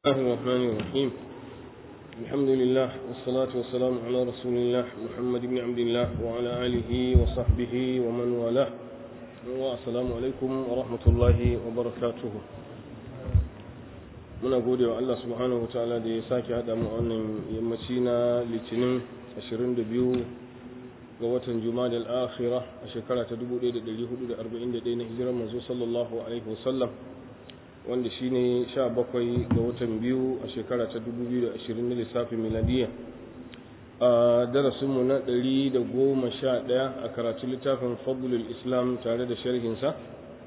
الله الرحمن الرحيم الحمد لله والصلاة والسلام على رسول الله محمد بن عبد الله وعلى آله وصحبه ومن والاه والسلام عليكم ورحمة الله وبركاته muna gode wa Allah subhanahu wa ta'ala da ya sake haɗa mu wannan yammaci na litinin 22 ga watan juma'a al-akhirah a shekara ta 1441 na hijirar manzo sallallahu alaihi wasallam wanda shine 17 ga watan biyu a shekara ta 2020 na lissafin miladiya a darasinmu na 111 a karatu littafin fadlul islam tare da sharhinsa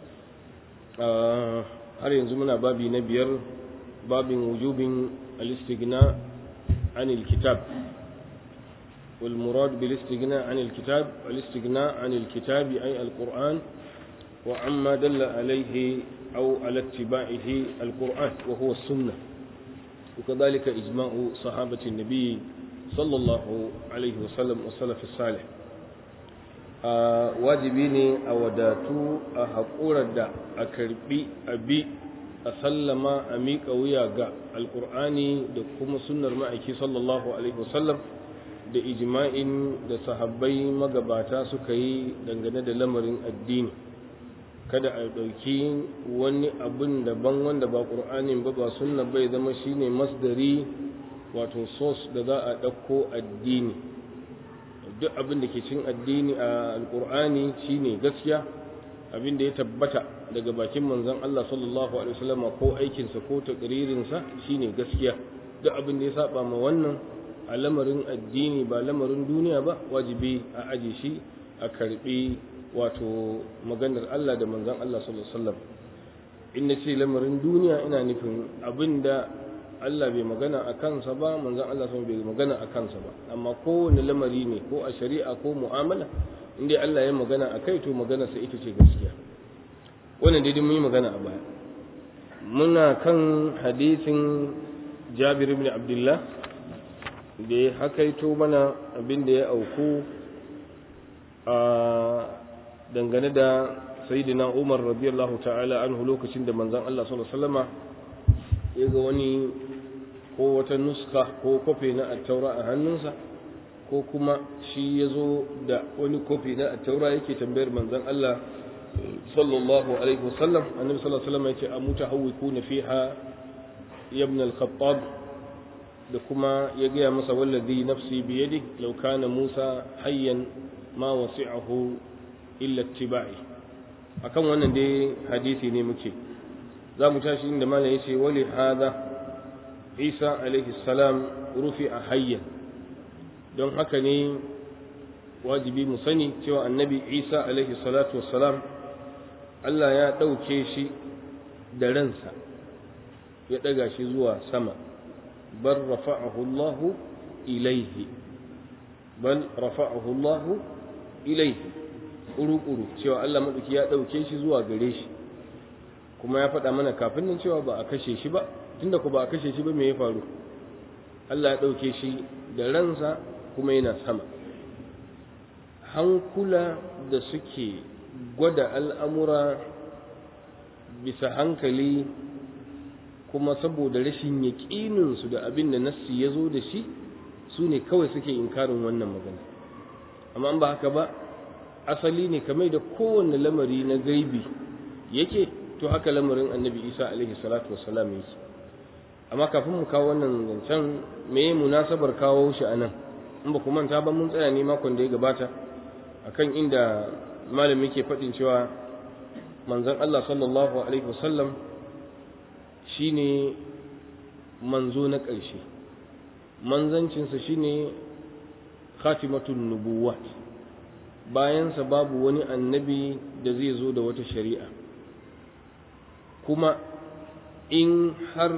har yanzu muna babi na biyar babin wujubin al-istighna عن الكتاب والمراد بالاستغناء عن الكتاب الاستغناء عن الكتاب أي القرآن وعما دل عليه أو على اتباعه القرآن وهو السنة وكذلك إجماع صحابة النبي صلى الله عليه وسلم والسلف الصالح wajibi ne a wadatu a haƙurar da a karbi abi a sallama a miƙa wuya ga alƙur'ani da kuma sunnar ma'aiki sallallahu alaihi wasallam da ijma'in da sahabbai magabata suka yi dangane da lamarin addini kada a ɗauki wani abin daban wanda ba ƙur'anin ba ba sunna bai zama shine masdari wato sos da za a ɗauko addini duk abin da ke cin addini a alƙur'ani shine gaskiya abin da ya tabbata daga bakin manzon Allah sallallahu alaihi wasallam ko aikinsa ko takririnsa shine gaskiya duk abin da ya saba ma wannan a lamarin addini ba lamarin duniya ba wajibi a aji shi a karbi wato maganar Allah da manzon Allah sallallahu alaihi wasallam in na ce lamarin duniya ina nufin abinda Allah bai magana a kansa ba manzon Allah sun bai magana a kansa ba amma kowane lamari ne ko a shari'a ko mu'amala inda Allah ya magana a kai to magana sa ita ce gaskiya wannan dai mun yi magana a baya muna kan hadisin Jabir ibn Abdullah da ya hakaito mana abin da ya auku a dangane da sayyidina Umar radiyallahu ta'ala anhu lokacin da manzon Allah sallallahu alaihi wasallama ya ga wani ko wata nuska ko kofi na attaura a hannunsa ko kuma shi ya zo da wani kofi na attaura yake tambayar manzon Allah sallallahu alaihi wasallam annabi sallallahu alaihi wasallam yake amuta hawikuna fiha ibn al-khattab da kuma ya gaya masa wallazi nafsi biyadi law kana Musa hayyan ma wasi'ahu illa ittiba'i akan wannan dai hadisi ne muke za mu tashi inda malam yace wali hada Isa alaihi salam rufi'a hayyan don haka ne wajibi mu sani cewa annabi Isa alaihi salatu wassalam Allah ya ɗauke shi da ransa ya ɗaga shi zuwa sama bal rafa'ahu Allah ilaihi bal rafa'ahu Allah ilaihi ƙuru-ƙuru cewa Allah maɗauki ya ɗauke shi zuwa gare shi kuma ya faɗa mana kafin nan cewa ba a kashe shi ba tunda ku ba a kashe shi ba me ya faru Allah ya ɗauke shi da ransa kuma yana sama hankula da suke gwada al'amura bisa hankali kuma saboda rashin yaƙininsu da abin da nassi ya zo da shi su ne kawai suke inkarin wannan magana amma ba haka ba asali ne kamar da kowane lamari na gaibi yake to haka lamarin annabi isa alaihi salatu wasalam yake amma kafin mu kawo wannan zancen me munasabar kawo shi a nan in ba ku manta ba mun tsaya ne makon da ya gabata akan inda malami ke faɗin cewa manzon Allah sallallahu alaihi wasallam shine manzo na ƙarshe manzancinsa shine khatimatun nubuwat bayansa babu wani annabi da zai zo da wata shari'a kuma in har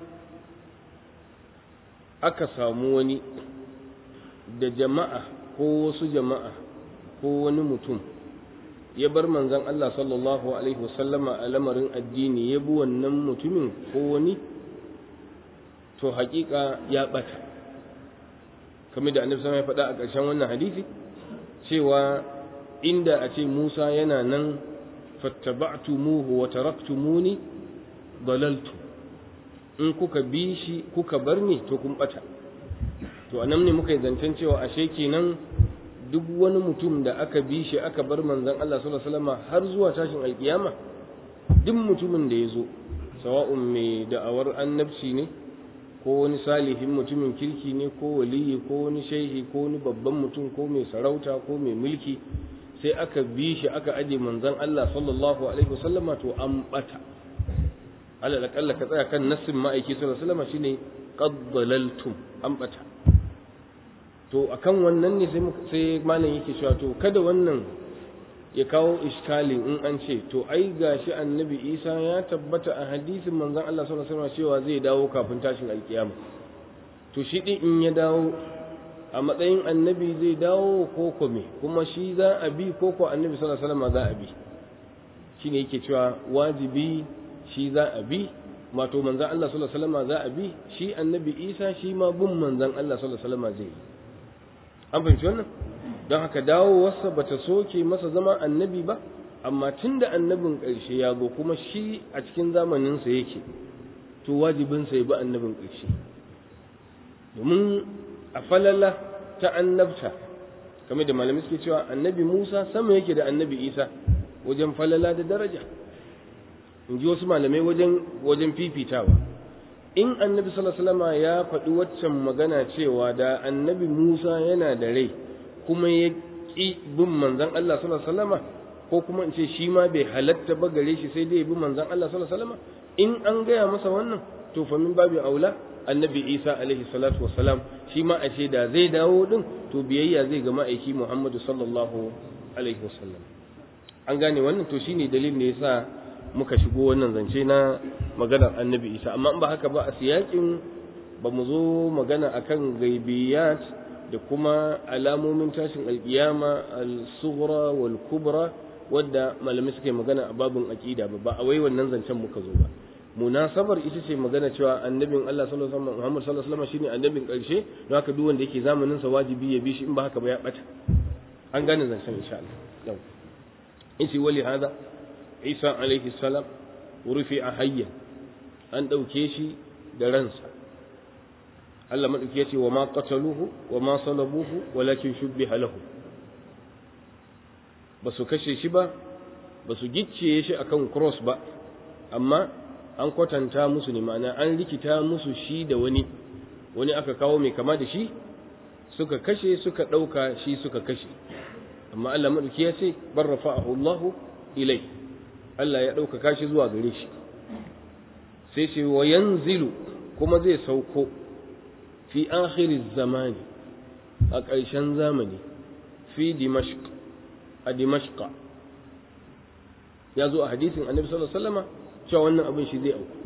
aka samu wani da jama'a ko wasu jama'a ko wani mutum ya bar manzan Allah sallallahu Alaihi wasallama a lamarin addini ya bi wannan mutumin ko wani to hakika ya ɓata kamar da annabi ya faɗa a ƙarshen wannan hadisi cewa inda a ce Musa yana nan fattaba'tumuhu wa taraktumuni dalaltu in kuka bi shi kuka bar ni to kun bata to anan ne muka yi zancen cewa ashe kenan duk wani mutum da aka bi shi aka bar manzon Allah sallallahu alaihi wasallam har zuwa tashin alkiyama duk mutumin da ya zo sawa'un mai da'awar annabci ne ko wani salihin mutumin kirki ne ko waliyi ko wani shehi ko wani babban mutum ko mai sarauta ko mai mulki sai aka bi shi aka aje manzon Allah sallallahu alaihi wasallama to an bata alal akalla ka tsaya kan nassin ma'aiki sallallahu alaihi wasallama shine qad dalaltum an bata to akan wannan ne sai sai malam yake cewa to kada wannan ya kawo iskali in an ce to ai gashi annabi Isa ya tabbata a hadisin manzon Allah sallallahu alaihi wasallam cewa zai dawo kafin tashin alkiyama to shi din in ya dawo a matsayin annabi zai dawo ko kome kuma shi za a bi ko ko annabi sallallahu alaihi wasallam za a bi shine yake cewa wajibi shi za a bi mato manzon Allah sallallahu alaihi wasallam za a bi shi annabi Isa shi ma bin manzon Allah sallallahu alaihi wasallam zai yi an fahimci wannan don haka dawowarsa ba ta soke masa zama annabi ba amma tun da annabin ƙarshe ya zo kuma shi a cikin zamaninsa yake to wajibinsa ya bi annabin ƙarshe domin a falala ta annabta kamar da malamai suke cewa annabi musa sama yake da annabi isa wajen falala da daraja in ji wasu malamai wajen wajen fifitawa in annabi sallallahu ya faɗi waccan magana cewa da annabi Musa yana da rai kuma ya ƙi bin manzon Allah sallallahu ko kuma in ce shi ma bai halatta ba gare shi sai dai bi manzon Allah sallallahu in an gaya masa wannan to fa min babu aula annabi Isa alaihi salatu wassalam shi ma a ce da zai dawo din to biyayya zai ga ma'aiki Muhammadu sallallahu alaihi wasallam an gane wannan to shine dalilin da yasa muka shigo wannan zance na maganar annabi isa amma in ba haka ba a siyakin ba mu zo magana akan gaibiyat da kuma alamomin tashin alkiyama al-sughra wal kubra wadda malamai suke magana a babin aqida ba ba a wai wannan zancen muka zo ba munasabar ita ce magana cewa annabin Allah sallallahu alaihi wasallam Muhammad sallallahu alaihi wasallam shine annabin karshe don haka duk wanda yake zamanin sa wajibi ya bi shi in ba haka ba ya bata an gane zancen insha Allah yau in shi wali hada Isa alaihi salam rufi a hayyan an ɗauke shi da ransa Allah maɗauki ya ce wa ma qataluhu wa ma salabuhu walakin shubbiha lahu ba su kashe shi ba ba su gicciye shi akan cross ba amma an kwatanta musu ne ma'ana an rikita musu shi da wani wani aka kawo mai kama da shi suka kashe suka ɗauka shi suka kashe amma Allah maɗauki ya ce bar rafa'ahu Allahu ilai Allah ya ɗaukaka shi zuwa gare shi sai ce wa yanzilu kuma zai sauko fi akhiriz zamani a ƙarshen zamani fi dimashq a dimashqa ya zo a hadisin annabi sallallahu alaihi wasallama cewa wannan abin shi zai auku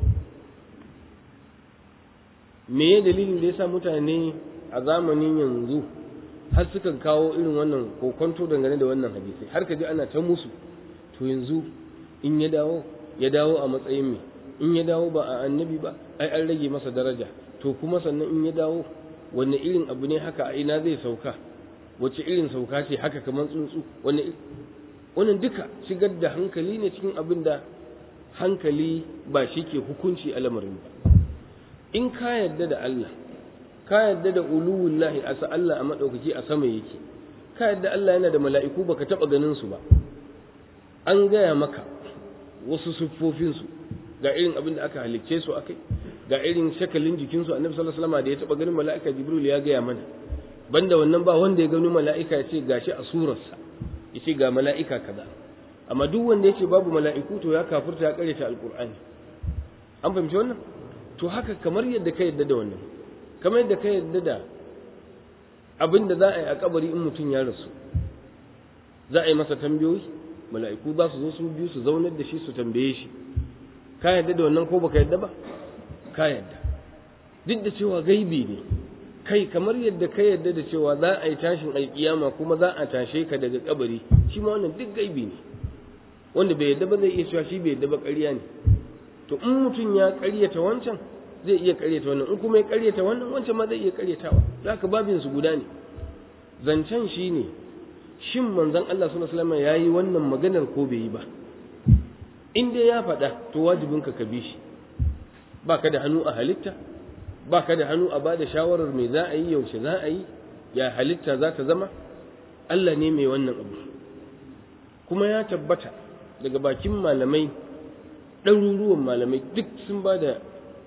me ya dalilin da yasa mutane a zamanin yanzu har suka kawo irin wannan kokonto dangane da wannan hadisi har ka ji ana ta musu to yanzu in ya dawo ya dawo a matsayin me in ya dawo ba a annabi ba ai an rage masa daraja to kuma sannan in ya dawo wanne irin abu ne haka a ina zai sauka wace irin sauka ce haka kamar tsuntsu wanne wannan duka shigar da hankali ne cikin abin da hankali ba shi ke hukunci a lamarin ba in ka yarda da Allah ka yarda da uluwullahi a sa Allah a madaukaki a sama yake ka yarda Allah yana da mala'iku baka taba ganin su ba an gaya maka wasu siffofinsu ga irin abin da aka halicce su akai ga irin shakalin jikinsu annabi sallallahu alaihi wasallam da ya taba ganin mala'ika jibril ya gaya mana banda wannan ba wanda ya gani mala'ika ya ce gashi a surarsa ya ce ga mala'ika kaza amma duk wanda ya ce babu mala'iku to ya kafurta ya karyata alqur'ani an fahimci wannan to haka kamar yadda ka yadda da wannan kamar yadda ka yadda da abin da za a yi a kabari in mutum ya rasu za a yi masa tambayoyi mala'iku za su zo su biyu su zaunar da shi su tambaye shi ka yadda da wannan ko baka yadda ba ka yadda duk da cewa gaibi ne kai kamar yadda ka yadda da cewa za a yi tashin alkiyama kuma za a tashe ka daga kabari shi ma wannan duk gaibi ne wanda bai yadda ba zai iya cewa shi bai yadda ba ƙarya ne to in mutum ya ƙaryata wancan zai iya ƙaryata wannan in kuma ya ƙaryata wannan wancan ma zai iya ƙaryatawa za ka babin su guda ne zancen shi ne shin manzon Allah sallallahu alaihi wasallam yayi wannan maganar ko bai yi ba in dai ya faɗa to wajibin ka ka bi shi baka da hannu a halitta baka da hannu a bada shawarar me za a yi yaushe za a yi ya halitta za ta zama Allah ne mai wannan abu kuma ya tabbata daga bakin malamai ɗaruruwan malamai duk sun ba da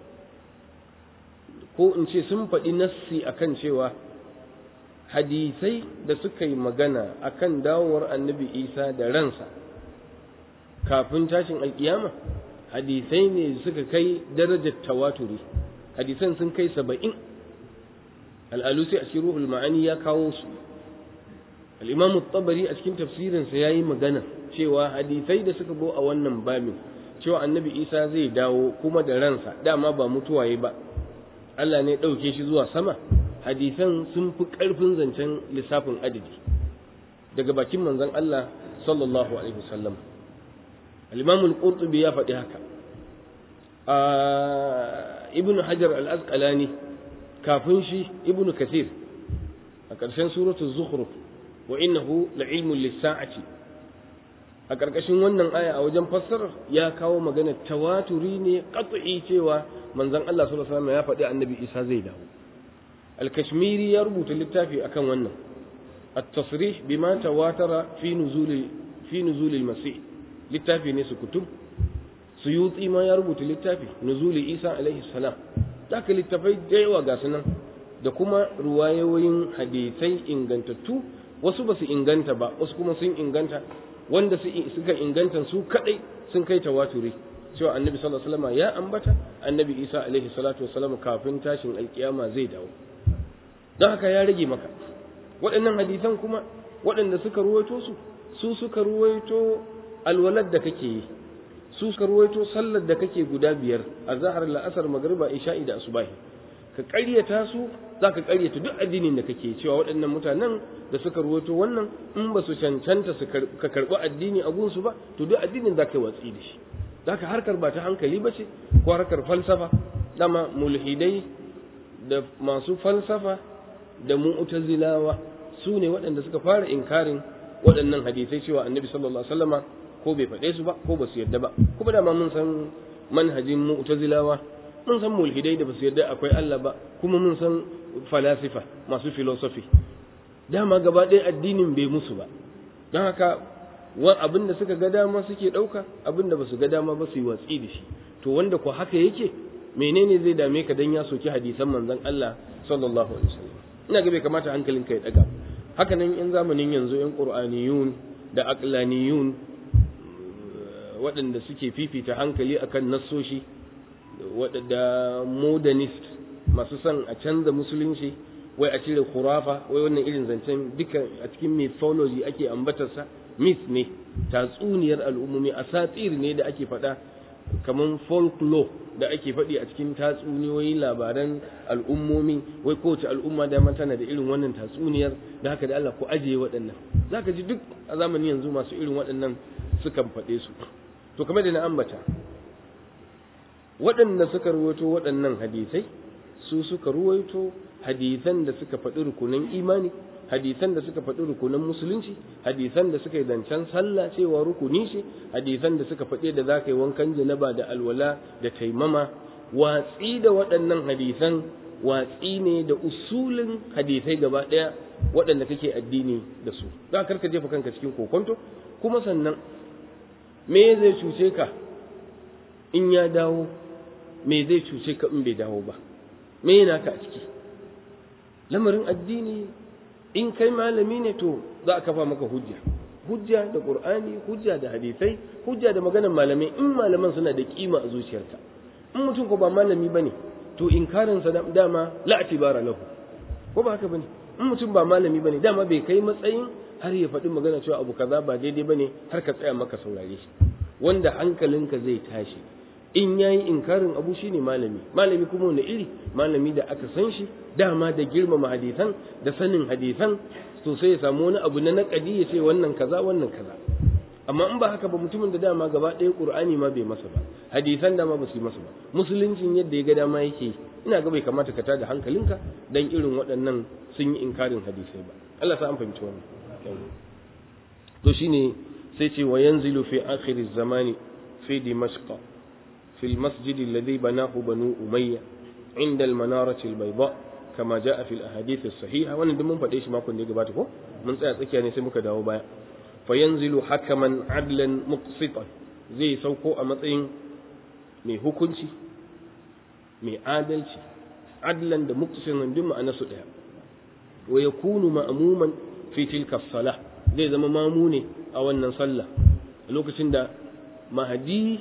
ko in ce sun faɗi nassi akan cewa hadisai da suka yi magana akan dawowar annabi isa da ransa kafin tashin alkiyama hadisai ne suka kai darajar tawaturi hadisan sun kai saba'in al'alusi a cikin ruhul ma'ani ya kawo su al'imam tabari a cikin tafsirinsa ya yi magana cewa hadisai da suka go a wannan babin cewa annabi isa zai dawo kuma da ransa dama ba mutuwaye ba Allah ne ɗauke shi zuwa sama hadisan sun fi ƙarfin zancen lissafin adadi daga bakin manzon Allah sallallahu alaihi wasallam al-imam al-qurtubi ya faɗi haka ibnu hajar al-asqalani kafin shi ibnu kathir a ƙarshen suratul zukhruf wa innahu la'ilmun lis-sa'ati a ƙarƙashin wannan aya a wajen fassarar ya kawo magana tawaturi ne qat'i cewa manzon Allah sallallahu alaihi wasallam ya faɗi annabi Isa zai dawo al-kashmiri ya rubuta littafi akan wannan at-tasrih bima tawatara fi nuzul fi nuzul al-masih littafi ne su kutum suyuti ma ya rubuta littafi nuzul Isa alaihi salam haka littafai da yawa ga sunan da kuma ruwayoyin hadisai ingantattu wasu ba su inganta ba wasu kuma sun inganta wanda suka inganta su kadai sun kai tawaturi cewa annabi sallallahu alaihi wasallam ya ambata annabi isa alaihi salatu wasallam kafin tashin alkiyama zai dawo don haka ya rage maka waɗannan hadisan kuma waɗanda suka ruwaito su su suka ruwaito alwalad da kake yi su suka ruwaito sallar da kake guda biyar a zahar la'asar magriba isha'i da asubahi ka ƙaryata su za ka ƙaryata duk addinin da kake cewa waɗannan mutanen da suka ruwaito wannan in ba su cancanta su ka karɓi addini a gunsu ba to duk addinin za ka yi watsi da shi za ka harkar ba ta hankali ba ce ko harkar falsafa dama mulhidai da masu falsafa da mu'tazilawa su ne waɗanda suka fara inkarin waɗannan hadisai cewa annabi sallallahu alaihi wasallama ko bai faɗe su ba ko ba su yarda ba kuma dama mun san manhajin mu'tazilawa mun san mulhidai da ba su yarda akwai Allah ba kuma mun san falasifa masu filosofi dama gaba ɗaya addinin bai musu ba don haka wa abin da suka ga dama suke ɗauka abin da ba su ga dama ba su yi watsi da shi to wanda ko haka yake menene zai dame ka dan ya soki hadisan manzon Allah sallallahu alaihi wasallam ina ga bai kamata hankalinka ya daga haka nan in zamanin yanzu yan qur'aniyun da aqlaniyun waɗanda suke fifita hankali akan nassoshi waɗanda modernist masu son a canza musulunci wai a cire khurafa wai wannan irin zancen duka a cikin mythology ake ambatarsa myth ne tatsuniyar al'ummomi asatir ne da ake faɗa kamar folklore da ake faɗi a cikin tatsuniyoyi labaran al'ummomi wai kowace al'umma da tana da irin wannan tatsuniyar da haka da Allah ku ajiye waɗannan zaka ji duk a zamanin yanzu masu irin waɗannan sukan faɗe su to kamar da na ambata waɗanda suka ruwaito waɗannan hadisai su suka ruwaito hadisan da suka faɗi rukunan imani hadisan da suka faɗi rukunan musulunci hadisan da suka yi zancen sallah cewa rukuni ce hadisan da suka faɗi da za ka yi wankan janaba da alwala da taimama watsi da waɗannan hadisan watsi ne da usulin hadisai gaba ɗaya waɗanda kake addini da su za ka jefa kanka cikin kokonto kuma sannan me zai cuce ka in ya dawo me zai cuce ka in bai dawo ba me yana ka a ciki lamarin addini in kai malami ne to za a kafa maka hujja hujja da qur'ani hujja da hadisai hujja da maganar malamai in malaman suna da kima a zuciyarka in mutum ko ba malami bane to inkarin sa dama la atibara lahu ko ba haka bane in mutum ba malami bane dama bai kai matsayin har ya faɗi magana cewa abu kaza ba daidai bane har ka tsaya maka saurare shi wanda hankalinka zai tashi in yayi inkarin abu shine malami malami kuma wani iri malami da aka san shi dama da girmama hadisan da sanin hadisan to sai ya samu wani abu na naƙadi ya ce wannan kaza wannan kaza amma in ba haka ba mutumin da dama gaba ɗaya qur'ani ma bai masa ba hadisan dama ba su yi masa ba musuluncin yadda ya ga dama yake ina ga bai kamata ka tada hankalinka dan irin waɗannan sun yi inkarin hadisai ba Allah sa an fahimci wannan to shine sai ce wa yanzilu fi akhir zamani fi dimashq في المسجد الذي بناه بنو أمية عند المنارة البيضاء كما جاء في الأحاديث الصحيحة وأنا دم فديش ما كنت جباته من ساعة يعني سمك داو بايا فينزل حكما عدلا مقسطا زي سوكو أمطين مي hukunci mai adalci adlan da muqsitan duk ma'ana su daya wa yakunu ma'muman fi tilka salah zai zama mamu ne a wannan sallah a lokacin da mahadi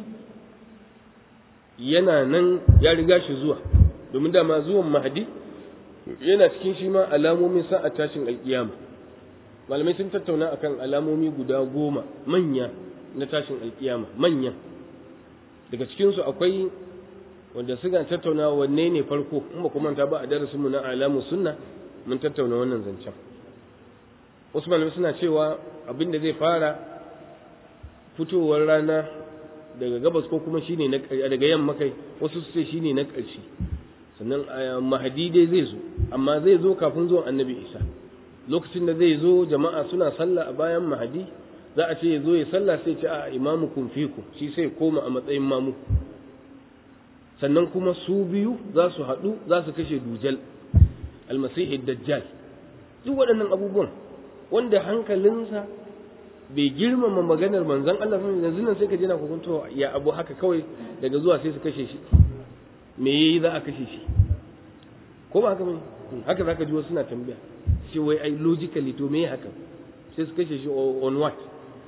yana nan ya riga shi zuwa domin dama zuwan mahadi yana cikin shi ma alamomin sa'a tashin alkiyama malamai sun tattauna akan alamomi guda goma manya na tashin alkiyama manya daga cikinsu akwai wanda suka tattauna wanne ne farko in ba kuma ba a darasinmu na alamu sunna mun tattauna wannan zancen wasu malamai suna cewa abin da zai fara fitowar rana daga gabas ko kuma shine na daga yamma kai wasu su ce shine na ƙarshe sannan mahadi dai zai zo amma zai zo kafin zuwan annabi isa lokacin da zai zo jama'a suna sallah a bayan mahadi za a ce ya zo ya sallah sai ce a imamu kun fiku shi sai koma a matsayin mamu sannan kuma su biyu za su haɗu za su kashe dujal almasihi dajjal duk waɗannan abubuwan wanda hankalinsa bai girmama maganar manzon Allah sun yanzu nan sai ka jina hukunto ya abu haka kawai daga zuwa sai su kashe shi me yayi za a kashe shi ko ba haka bane haka zaka ji wasu suna tambaya shi wai ai logically to me haka sai su kashe shi on what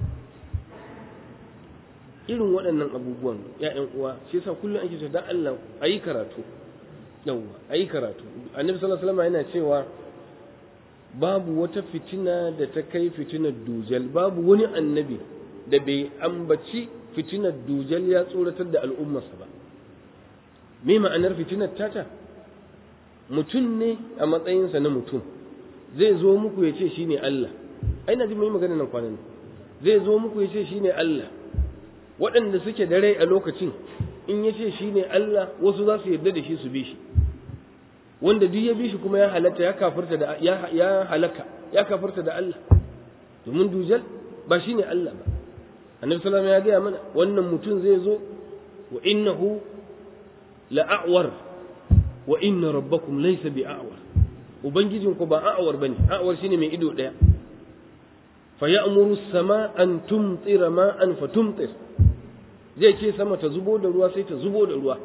irin waɗannan abubuwan ya'yan uwa shi yasa kullum ake cewa dan Allah ayi karatu yawwa ayi karatu annabi sallallahu alaihi wasallam yana cewa babu wata fitina da ta kai fitinar dujal babu wani annabi da bai ambaci fitinar dujal ya tsoratar da al'ummarsa ba me ma'anar fitinar tata mutum ne a matsayinsa na mutum zai zo muku ya ce shi ne Allah ai na ji mai magana nan kwanan zai zo muku ya ce shi ne Allah waɗanda suke da rai a lokacin in ya ce shi ne Allah wasu za su yarda da shi su bi shi wanda duk ya bi shi kuma ya halatta ya kafirta da ya halaka ya kafirta da Allah domin dujal ba shine Allah ba annabi sallallahu alaihi wasallam ya gaya mana wannan mutum zai zo wa innahu la'awar wa inna rabbakum laysa bi'awar ubangijin ku ba a'awar bane a'awar shine mai ido daya fa ya'muru as-sama an tumtira ma'an fa tumtir zai ce sama ta zubo da ruwa sai ta zubo da ruwa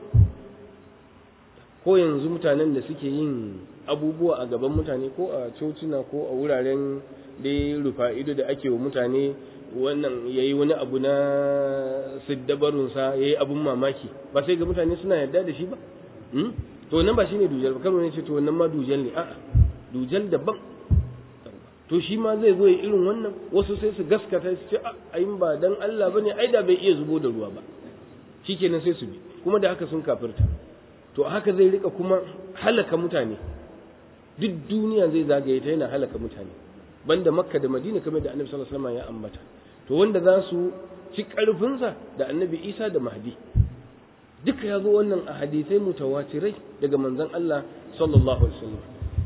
ko yanzu mutanen da suke yin abubuwa a gaban mutane ko a cocina ko a wuraren da rufa ido da ake wa mutane wannan ya yi wani abu na siddabarunsa ya yi abun mamaki ba sai ga mutane suna yarda da shi ba to nan ba shi ne dujal ba kano ne ce to wannan ma dujal ne a'a dujal daban to shi ma zai zo ya irin wannan wasu sai su gaskata su ce ayin ba dan Allah bane ai da bai iya zubo da ruwa ba shikenan sai su bi kuma da haka sun kafirta to haka zai rika kuma halaka mutane duk duniya zai zagaye ta yana halaka mutane banda makka da madina kamar da annabi sallallahu alaihi wasallam ya ambata to wanda za su ci karfinsa da annabi isa da mahdi duka ya zo wannan a hadisai mutawatirai daga manzon Allah sallallahu alaihi wasallam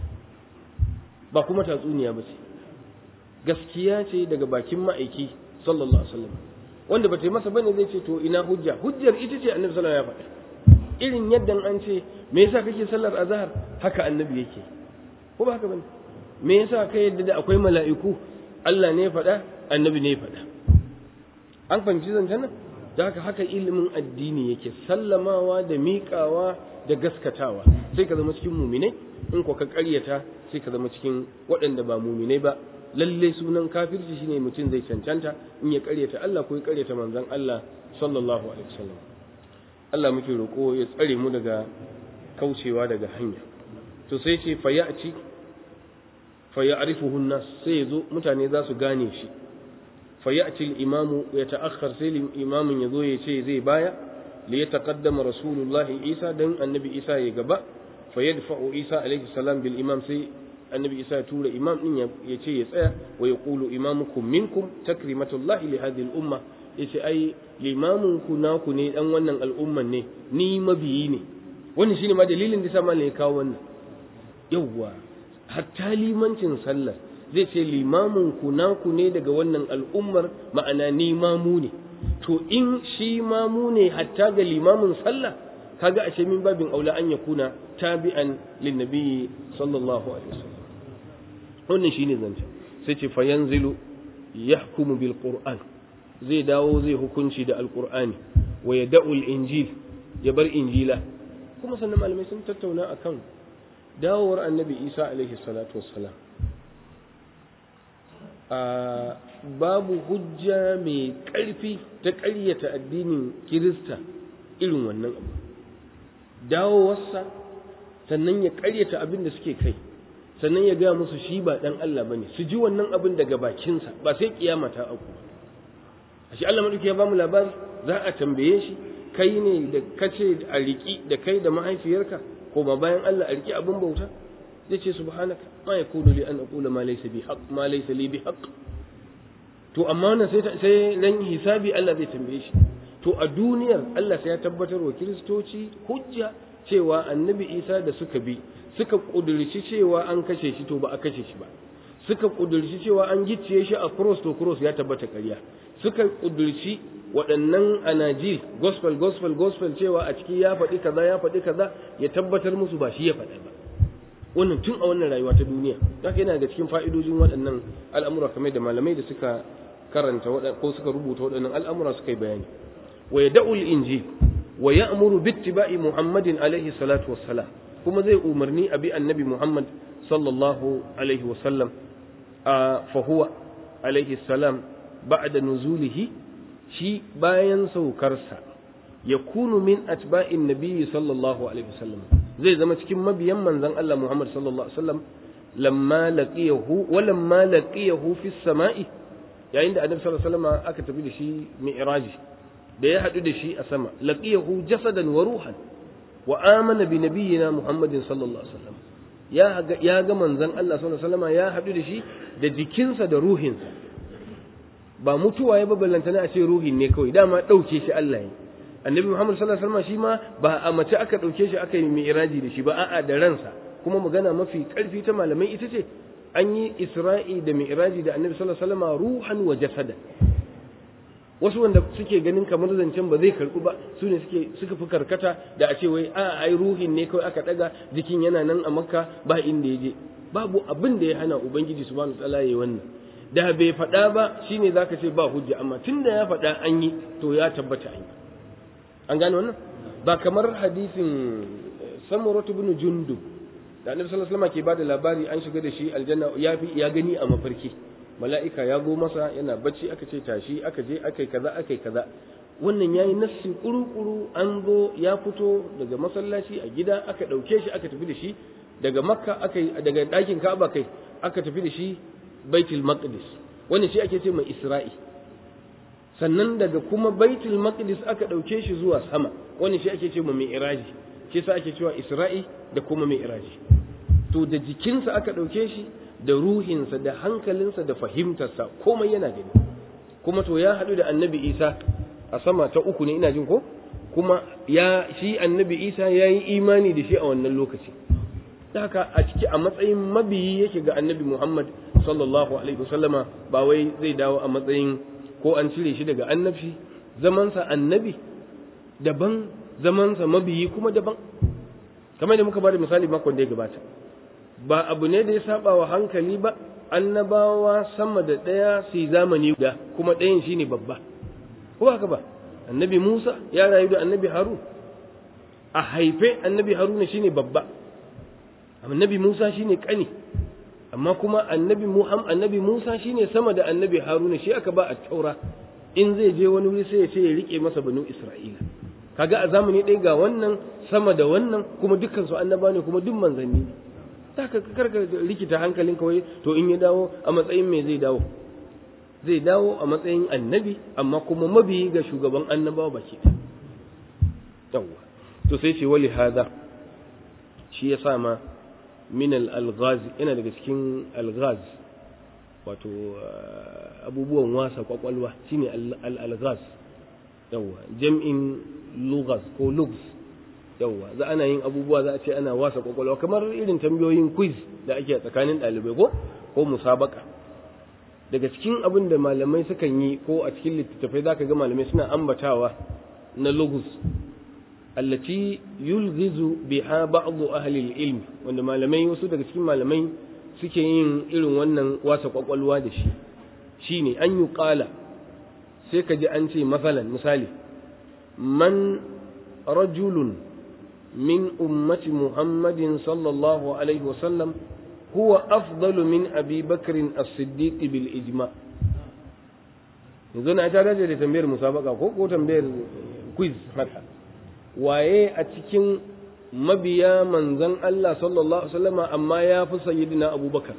ba kuma tatsuniya ba ce gaskiya ce daga bakin ma'aiki sallallahu alaihi wasallam wanda ba ta yi masa bane zai ce to ina hujja hujjar ita ce annabi sallallahu alaihi wasallam ya faɗa irin yadda an ce me yasa kake sallar azhar haka annabi yake ko ba haka bane me yasa kai yadda da akwai mala'iku Allah ne ya faɗa annabi ne ya faɗa an fahimci zancen nan da haka haka ilimin addini yake sallamawa da miƙawa da gaskatawa sai ka zama cikin muminai in ko ka ƙaryata sai ka zama cikin waɗanda ba muminai ba lalle sunan kafirci shine mutum zai cancanta in ya ƙaryata Allah ko ya ƙaryata manzon Allah sallallahu alaihi wasallam Allah muke roƙo ya tsare mu daga kaucewa daga hanya to sai ce fa ya'ci fa ya'rifuhu nas sai yazo mutane za su gane shi fa ya'ci al-imamu ya ta'akhkhar sai imamin yazo ya ce zai baya li yataqaddama rasulullahi Isa dan annabi Isa ya gaba fa yadfa'u Isa alaihi salam bil imam sai annabi Isa ya tura imam din ya ce ya tsaya wa yaqulu imamukum minkum takrimatullahi li hadhihi al-umma yace ai limamin ku naku ne dan wannan al'umman ne ni mabiyi ne wannan shine ma dalilin da sama ne ya kawo wannan yawwa hatta limancin sallah zai ce limamin ku naku ne daga wannan al'ummar ma'ana ni mamu ne to in shi mamu ne hatta ga limamin sallah kaga ashe min babin aula an yakuna tabi'an lin nabiyyi sallallahu alaihi wasallam wannan shine zance sai ce fa yanzilu yahkumu bil qur'an zai dawo zai hukunci da alqur'ani wa yad'u al injil ya bar injila kuma sannan malamai sun tattauna akan dawowar annabi isa alaihi salatu wassalam babu hujja mai ƙarfi ta ƙaryata addinin kirista irin wannan abu dawowarsa sannan ya ƙaryata abin da suke kai sannan ya gaya musu shi ba ɗan Allah ba ne su ji wannan abin daga bakinsa ba sai kiyama ta auku a shi Allah maɗauki ya ba mu labari za a tambaye shi kai ne da kace a riƙi da kai da mahaifiyarka ko ma bayan Allah a riƙi abin bauta zai ce subhanaka ma yakunu li an aqula ma laysa bi haqq ma laysa li bi haqq to amma wannan sai sai ran hisabi Allah zai tambaye shi to a duniyar Allah sai ya tabbatar wa kiristoci hujja cewa annabi Isa da suka bi suka kudurci cewa an kashe shi to ba a kashe shi ba suka kudurci cewa an gicciye shi a cross to cross ya tabbata ƙarya suka kudurci waɗannan anajil gospel gospel gospel cewa a ciki ya faɗi kaza ya faɗi kaza ya tabbatar musu ba shi ya faɗa ba wannan tun a wannan rayuwa ta duniya haka yana da cikin fa'idojin waɗannan al'amura kamar da malamai da suka karanta ko suka rubuta waɗannan al'amura suka yi bayani wa ya da'ul injil wa ya amuru bittiba'i muhammadin alaihi salatu wassalam kuma zai umarni a bi annabi muhammad sallallahu alaihi wasallam a fahuwa alaihi salam ba'da nuzulihi shi bayan saukarsa ya kunu min atba'in nabiyyi sallallahu alaihi wasallam zai zama cikin mabiyan manzon Allah Muhammad sallallahu alaihi wasallam lamma laqiyahu wa lamma laqiyahu fi samai yayin da annabi sallallahu alaihi wasallam aka tafi da shi mi'raji da ya hadu da shi a sama laqiyahu jasadan wa ruhan wa amana bi nabiyyina Muhammadin sallallahu alaihi wasallam ya ga ya ga manzon Allah sallallahu alaihi wasallam ya hadu da shi da jikinsa da ruhinsa ba mutuwa ya babbalanta na a ce ruhin ne kawai dama dauke shi Allah ya annabi Muhammad sallallahu alaihi wasallam shi ma ba a mace aka dauke shi aka yi mi'raji da shi ba a'a da ransa kuma magana mafi karfi ta malamai ita ce an yi Isra'i da mi'raji da annabi sallallahu alaihi wasallam ruhan wa jasada wasu wanda suke ganin kamar zancen ba zai karbu ba su ne suke suka fi karkata da a ce wai a ai ruhin ne kawai aka daga jikin yana nan a makka ba inda ya je babu abin da ya hana ubangiji subhanahu wa ta'ala yayi wannan da bai faɗa ba shine zaka ce ba hujja amma tunda ya faɗa an yi to ya tabbata an yi an gane wannan ba kamar hadisin samuratu bin jundub da annabi sallallahu alaihi wasallam ke bada labari an shiga da shi aljanna ya fi ya gani a mafarki mala'ika ya go masa yana bacci aka ce tashi aka je aka yi kaza aka yi kaza wannan yayi nassi kuru-kuru an zo ya fito daga masallaci a gida aka ɗauke shi aka tafi da shi daga makka aka daga ɗakin ka'aba kai aka tafi da shi baitul maqdis wannan shi ake ce mai isra'i sannan daga kuma baitul maqdis aka ɗauke shi zuwa sama wannan shi ake ce mai mi'raji shi sa ake cewa isra'i da kuma mi'raji to da jikinsa aka ɗauke shi da ruhinsa da hankalinsa da fahimtarsa komai yana gani kuma to ya haɗu da annabi isa a sama ta uku ne ina jin ko kuma ya shi annabi isa ya yi imani da shi a wannan lokaci haka a ciki a matsayin mabiyi yake ga annabi muhammad sallallahu alaihi wasallama ba wai zai dawo a matsayin ko an cire shi daga annabci zamansa annabi daban zamansa mabiyi kuma daban kamar da muka bada misali makon da ya gabata ba abu ne da ya saba wa hankali ba annabawa sama da ɗaya su zamani da kuma ɗayan shine babba ko haka ba annabi Musa ya rayu da annabi Harun a haife annabi Haruna shine babba annabi Musa shine kani amma kuma annabi Muhammad annabi Musa shine sama da annabi Haruna shi aka ba a taura in zai je wani wuri sai ya ce ya rike masa banu Isra'ila kaga a zamani ɗaya ga wannan sama da wannan kuma dukkan su annaba ne kuma duk manzanni ne ka karka rikita hankalin kawai to in ya dawo a matsayin me zai dawo zai dawo a matsayin annabi amma kuma mabiyi ga shugaban annabawa baki yawwa to sai ce wali hada shi ya sa ma min al-alghaz yana daga cikin alghaz wato abubuwan wasa kwakwalwa shine al-alghaz yawwa jam'in lughaz ko lughz yawwa za ana yin abubuwa za a ce ana wasa kwakwalwa kamar irin tambayoyin quiz da ake a tsakanin ɗalibai ko ko musabaka daga cikin abin da malamai sukan yi ko a cikin littattafai zaka ga malamai suna ambatawa na lugus allati yulghizu biha ba'd ahli al-ilm wanda malamai wasu daga cikin malamai suke yin irin wannan wasa kwakwalwa da shi shine an yi qala sai ka ji an ce masalan misali man rajulun min ummati muhammadin sallallahu alaihi wasallam huwa afdalu min abi bakrin as-siddiq bil ijma yanzu na ta dace da tambayar musabaka ko ko tambayar quiz haka waye a cikin mabiya manzan Allah sallallahu Alaihi wasallama amma ya fi sayyidina abubakar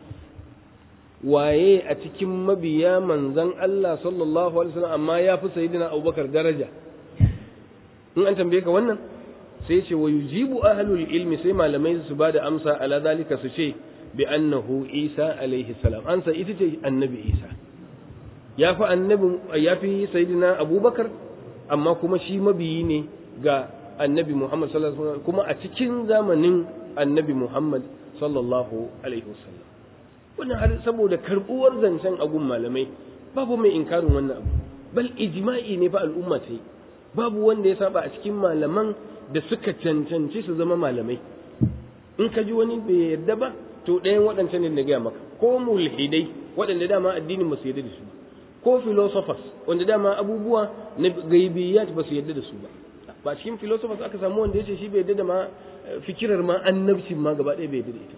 waye a cikin mabiya manzan Allah sallallahu Alaihi wasallam amma ya fi sayyidina abubakar daraja in an tambaye ka wannan sai ce wa yujibu ahlul ilmi sai malamai su ba da amsa ala zalika su ce bi annahu isa alaihi salam ansa ita ce annabi isa ya fi annabi ya fi sayyidina abubakar amma kuma shi mabiyi ne ga annabi Muhammad sallallahu alaihi wasallam kuma a cikin zamanin annabi Muhammad sallallahu alaihi wasallam wannan har saboda karbuwar zancen agun malamai babu mai inkarin wannan abu bal ijma'i ne fa al'umma ta yi babu wanda ya saba a cikin malaman da suka cancanci su zama malamai in ka ji wani bai yarda ba to ɗayan waɗancan ne da gaya maka ko mulhidai waɗanda dama addinin ba su yarda da su ko philosophers wanda dama abubuwa na gaibiyat ba su yarda da su ba ba cikin philosophers aka samu wanda ya ce shi bai yadda da ma fikirar ma annabcin ma gaba ɗaya bai yadda da ita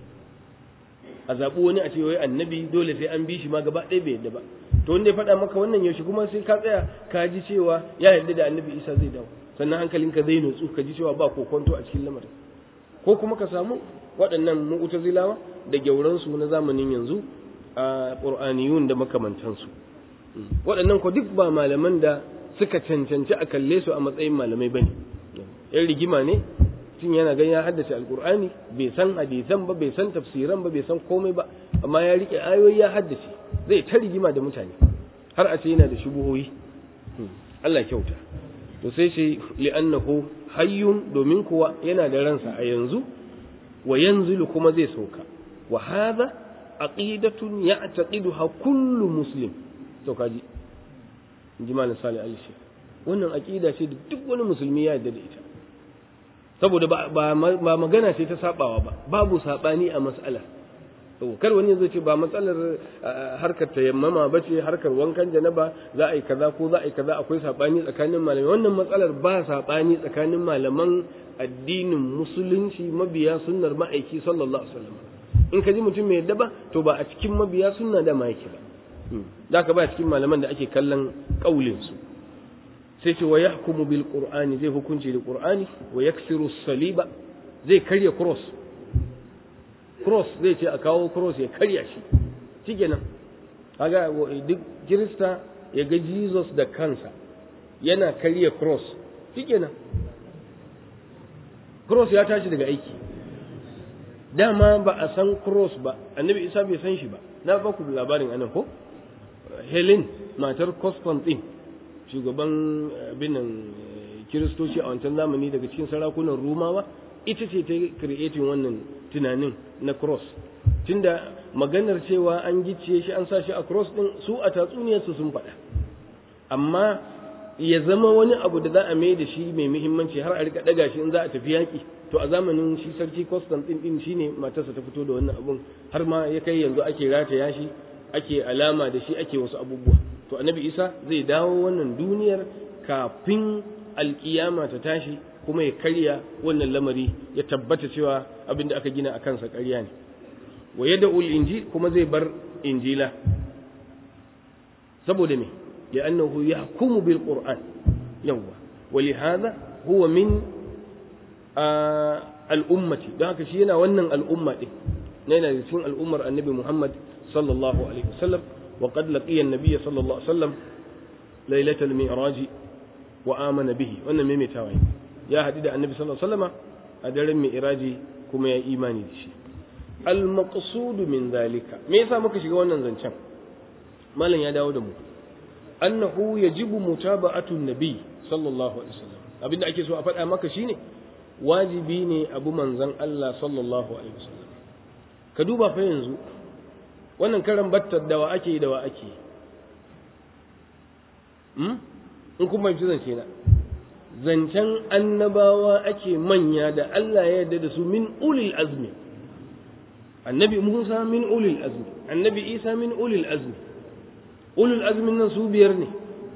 a zaɓi wani a ce wai annabi dole sai an bi shi ma gaba ɗaya bai yadda ba to wanda ya faɗa maka wannan yaushe kuma sai ka tsaya ka ji cewa ya yadda da annabi isa zai dawo sannan hankalinka zai nutsu ka ji cewa ba kokonto a cikin lamarin ko kuma ka samu waɗannan mu'tazilawa da gyauransu na zamanin yanzu a qur'aniyun da makamantansu waɗannan ko duk ba malaman da suka cancanci a kalle su a matsayin malamai bane yan rigima ne tun yana gan ya haddace alkur'ani bai san hadisan ba bai san tafsiran ba bai san komai ba amma ya rike ayoyi ya haddace zai ta rigima da mutane har a ce yana da shubuhoyi Allah kyauta to sai shi li'annahu hayyun domin kuwa yana da ransa a yanzu wa yanzilu kuma zai sauka wa hadha aqidatun ya'taqiduha kullu muslim to kaji in ji malam salih ali shi wannan aqida ce da duk wani musulmi ya yarda da ita saboda ba ba magana ce ta sabawa ba babu sabani a mas'ala to kar wani zai ce ba matsalar harkar tayammama ba ce harkar wankan janaba za a yi kaza ko za a yi kaza akwai sabani tsakanin malamai wannan matsalar ba sabani tsakanin malaman addinin musulunci mabiya sunnar ma'aiki sallallahu alaihi wasallam in ka ji mutum mai yadda ba to ba a cikin mabiya sunna da ma yake ba da ka ba cikin malaman da ake kallon kaulin su sai ce wa yahkumu bil qur'ani zai hukunci da qur'ani wa yaksiru saliba zai karya cross cross zai ce a kawo cross ya karya shi shikenan kaga duk kirista ya ga jesus da kansa yana karya cross shikenan cross ya tashi daga aiki dama ba a san cross ba annabi isa bai san shi ba na ba ku labarin anan ko helen matar constantine shugaban binan kiristoci a wancan zamani daga cikin sarakunan rumawa ita ce ta creating wannan tunanin na cross tunda maganar cewa an gicciye shi an sa shi a cross din su a tatsuniyarsu sun faɗa amma ya zama wani abu da za a mai da shi mai muhimmanci har a rika daga shi in za a tafi yaƙi to a zamanin shi sarki Constantine din shine matarsa ta fito da wannan abun har ma ya kai yanzu ake rataya shi ake alama da shi ake wasu abubuwa to annabi Isa zai dawo wannan duniyar kafin alkiyama ta tashi kuma ya karya wannan lamari ya tabbata cewa abin da aka gina a kansa ƙarya ne wa yadda injil kuma zai bar injila saboda me li'annahu yahkumu bil qur'an yawa wa lihadha huwa min al'ummati don haka shi yana wannan al'umma din yana da cikin al'ummar annabi Muhammad sallallahu alaihi wasallam wa qad laqiya an-nabiy sallallahu alaihi wasallam lailatul mi'raj wa amana bihi wannan maimaitawa ne ya haɗu da annabi sallallahu alaihi wasallam a daren mi'raji kuma ya imani da shi al-maqsud min zalika me yasa muka shiga wannan zancen malam ya dawo da mu annahu yajibu mutaba'atu nabi sallallahu alaihi wasallam abinda ake so a faɗa maka shine wajibi ne abu manzon Allah sallallahu alaihi wasallam ka duba fa yanzu wannan karan battar da wa ake yi da wa ake yi in kuma fi zance na zancen annabawa ake manya da Allah ya yarda da su min ulil azmi annabi Musa min ulil azmi annabi Isa min ulil azmi ulil azmi nan su biyar ne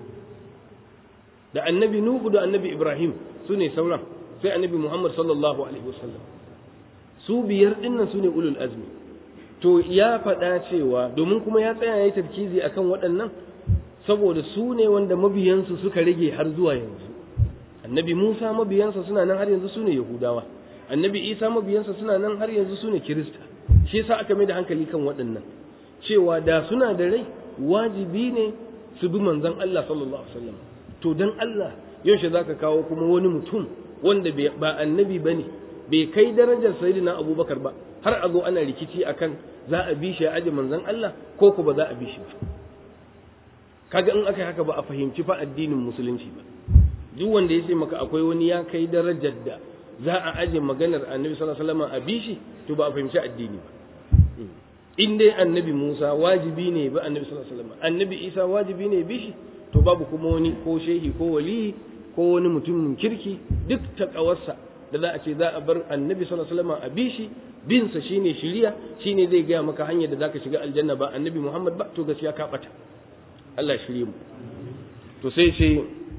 da annabi Nuhu da annabi Ibrahim su ne sauran sai annabi Muhammad sallallahu alaihi wasallam su biyar dinnan su ne ulul azmi to ya faɗa cewa domin kuma ya tsaya ya yi tarkizi akan waɗannan saboda su ne wanda mabiyansu suka rage har zuwa yanzu annabi Musa mabiyansa suna nan har yanzu su ne Yahudawa annabi Isa mabiyansa suna nan har yanzu su ne Kirista shi yasa aka mai da hankali kan waɗannan cewa da suna da rai wajibi ne su bi manzon Allah sallallahu alaihi wasallam to dan Allah yaushe zaka kawo kuma wani mutum wanda ba annabi bane bai kai darajar sayyidina Abubakar ba har a zo ana rikici akan za a bi shi a aji manzon Allah ko ko ba za a bi shi ba kaga in aka haka ba a fahimci fa addinin musulunci ba duk wanda ya ce maka akwai wani ya kai darajar da za a aje maganar annabi sallallahu alaihi wasallam a bishi to ba a fahimci addini ba in dai annabi Musa wajibi ne ba annabi sallallahu alaihi wasallam annabi Isa wajibi ne bishi to babu kuma wani ko shehi ko wali ko wani mutumin kirki duk takawarsa da za a ce za a bar annabi sallallahu alaihi wasallam a bishi bin sa shine shiriya shine zai gaya maka hanyar da zaka shiga aljanna ba annabi Muhammad ba to gaskiya ka bata Allah shirye mu to sai ce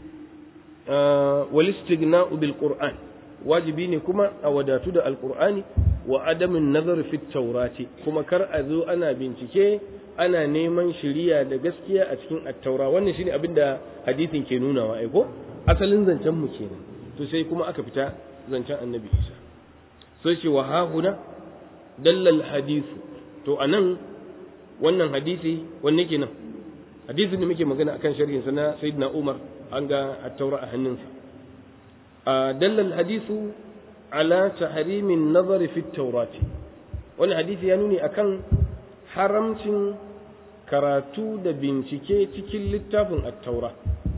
wal istighna'u bil qur'an wajibi ne kuma a wadatu da alqur'ani wa adamin nazar fi taurati kuma kar a zo ana bincike ana neman shiriya da gaskiya a cikin attaura wannan shine abin da hadisin ke nunawa ai ko asalin zancen mu kenan to sai kuma aka fita zancen annabi Isa sai ce wa hahuna dallal hadithu to anan wannan hadisi wanne kenan hadisin da muke magana akan sharhin sa na sayyidina Umar an ga at-taura a hannunsa a dallal hadithu ala tahrimin nazari fi at-taurati wannan hadisi ya nuni akan haramcin karatu da bincike cikin littafin at-taura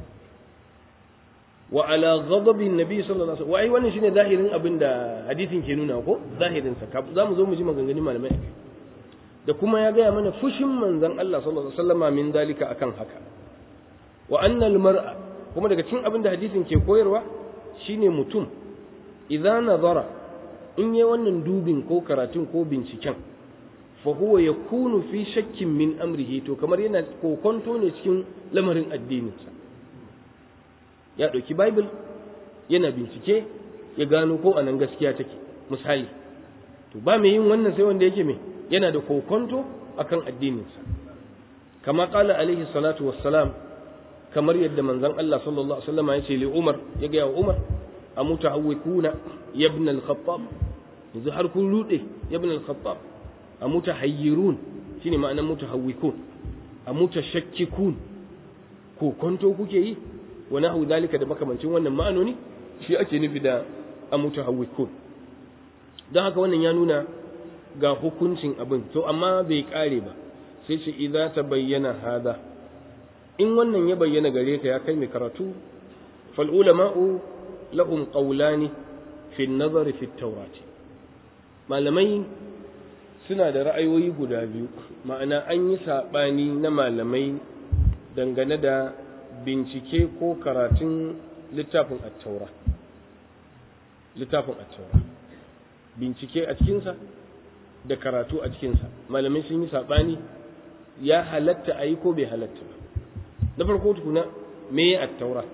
wa ala ghadabin nabi sallallahu alaihi wasallam wai wannan shine zahirin abin da hadisin ke nuna ko zahirin sa za mu zo mu ji maganganun malamai akai da kuma ya gaya mana fushin manzon Allah sallallahu alaihi wasallama min dalika akan haka wa anna mar'a kuma daga cikin abin da hadisin ke koyarwa shine mutum idan nazara in yi wannan dubin ko karatun ko binciken fa huwa yakunu fi shakkin min amrihi to kamar yana kokonto ne cikin lamarin addininsa ya ɗauki bible yana bincike ya gano ko anan gaskiya take misali to ba mai yin wannan sai wanda yake mai yana da kokonto akan addininsa kama kala alaihi salatu wassalam kamar yadda manzon Allah sallallahu alaihi wasallam ya ce li Umar ya ga wa Umar amutahawwikuna ya ibn al-Khattab yanzu har kun rude ya ibn al-Khattab amutahayyirun shine ma'anar mutahawwikun amutashakkikun kokonto kuke yi wa nahu dalika da makamancin wannan ma'anoni shi ake nufi da amutahawwikun don haka wannan ya nuna ga hukuncin abin to amma bai kare ba sai ce idza ta bayyana hada in wannan ya bayyana gare ka ya kai mai karatu fal ulama'u lahum qawlani fi an-nazar fi at malamai suna da ra'ayoyi guda biyu ma'ana an yi sabani na malamai dangane da bincike ko karatun littafin at-taura littafin at-taura bincike a cikinsa da karatu a cikinsa malamai sun yi saɓani ya halatta a yi ko bai halatta ba na farko tukuna me ya attaura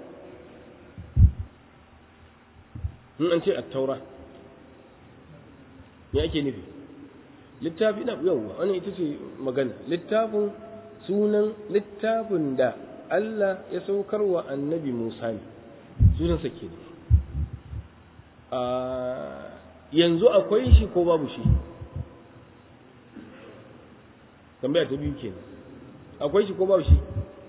in an ce attaura me ake nufi littafi na yawwa wannan ita ce magana littafin sunan littafin da Allah ya saukar wa annabi Musa ne sunansa ke yanzu akwai shi ko babu shi tambaya ta biyu kenan akwai shi ko babu shi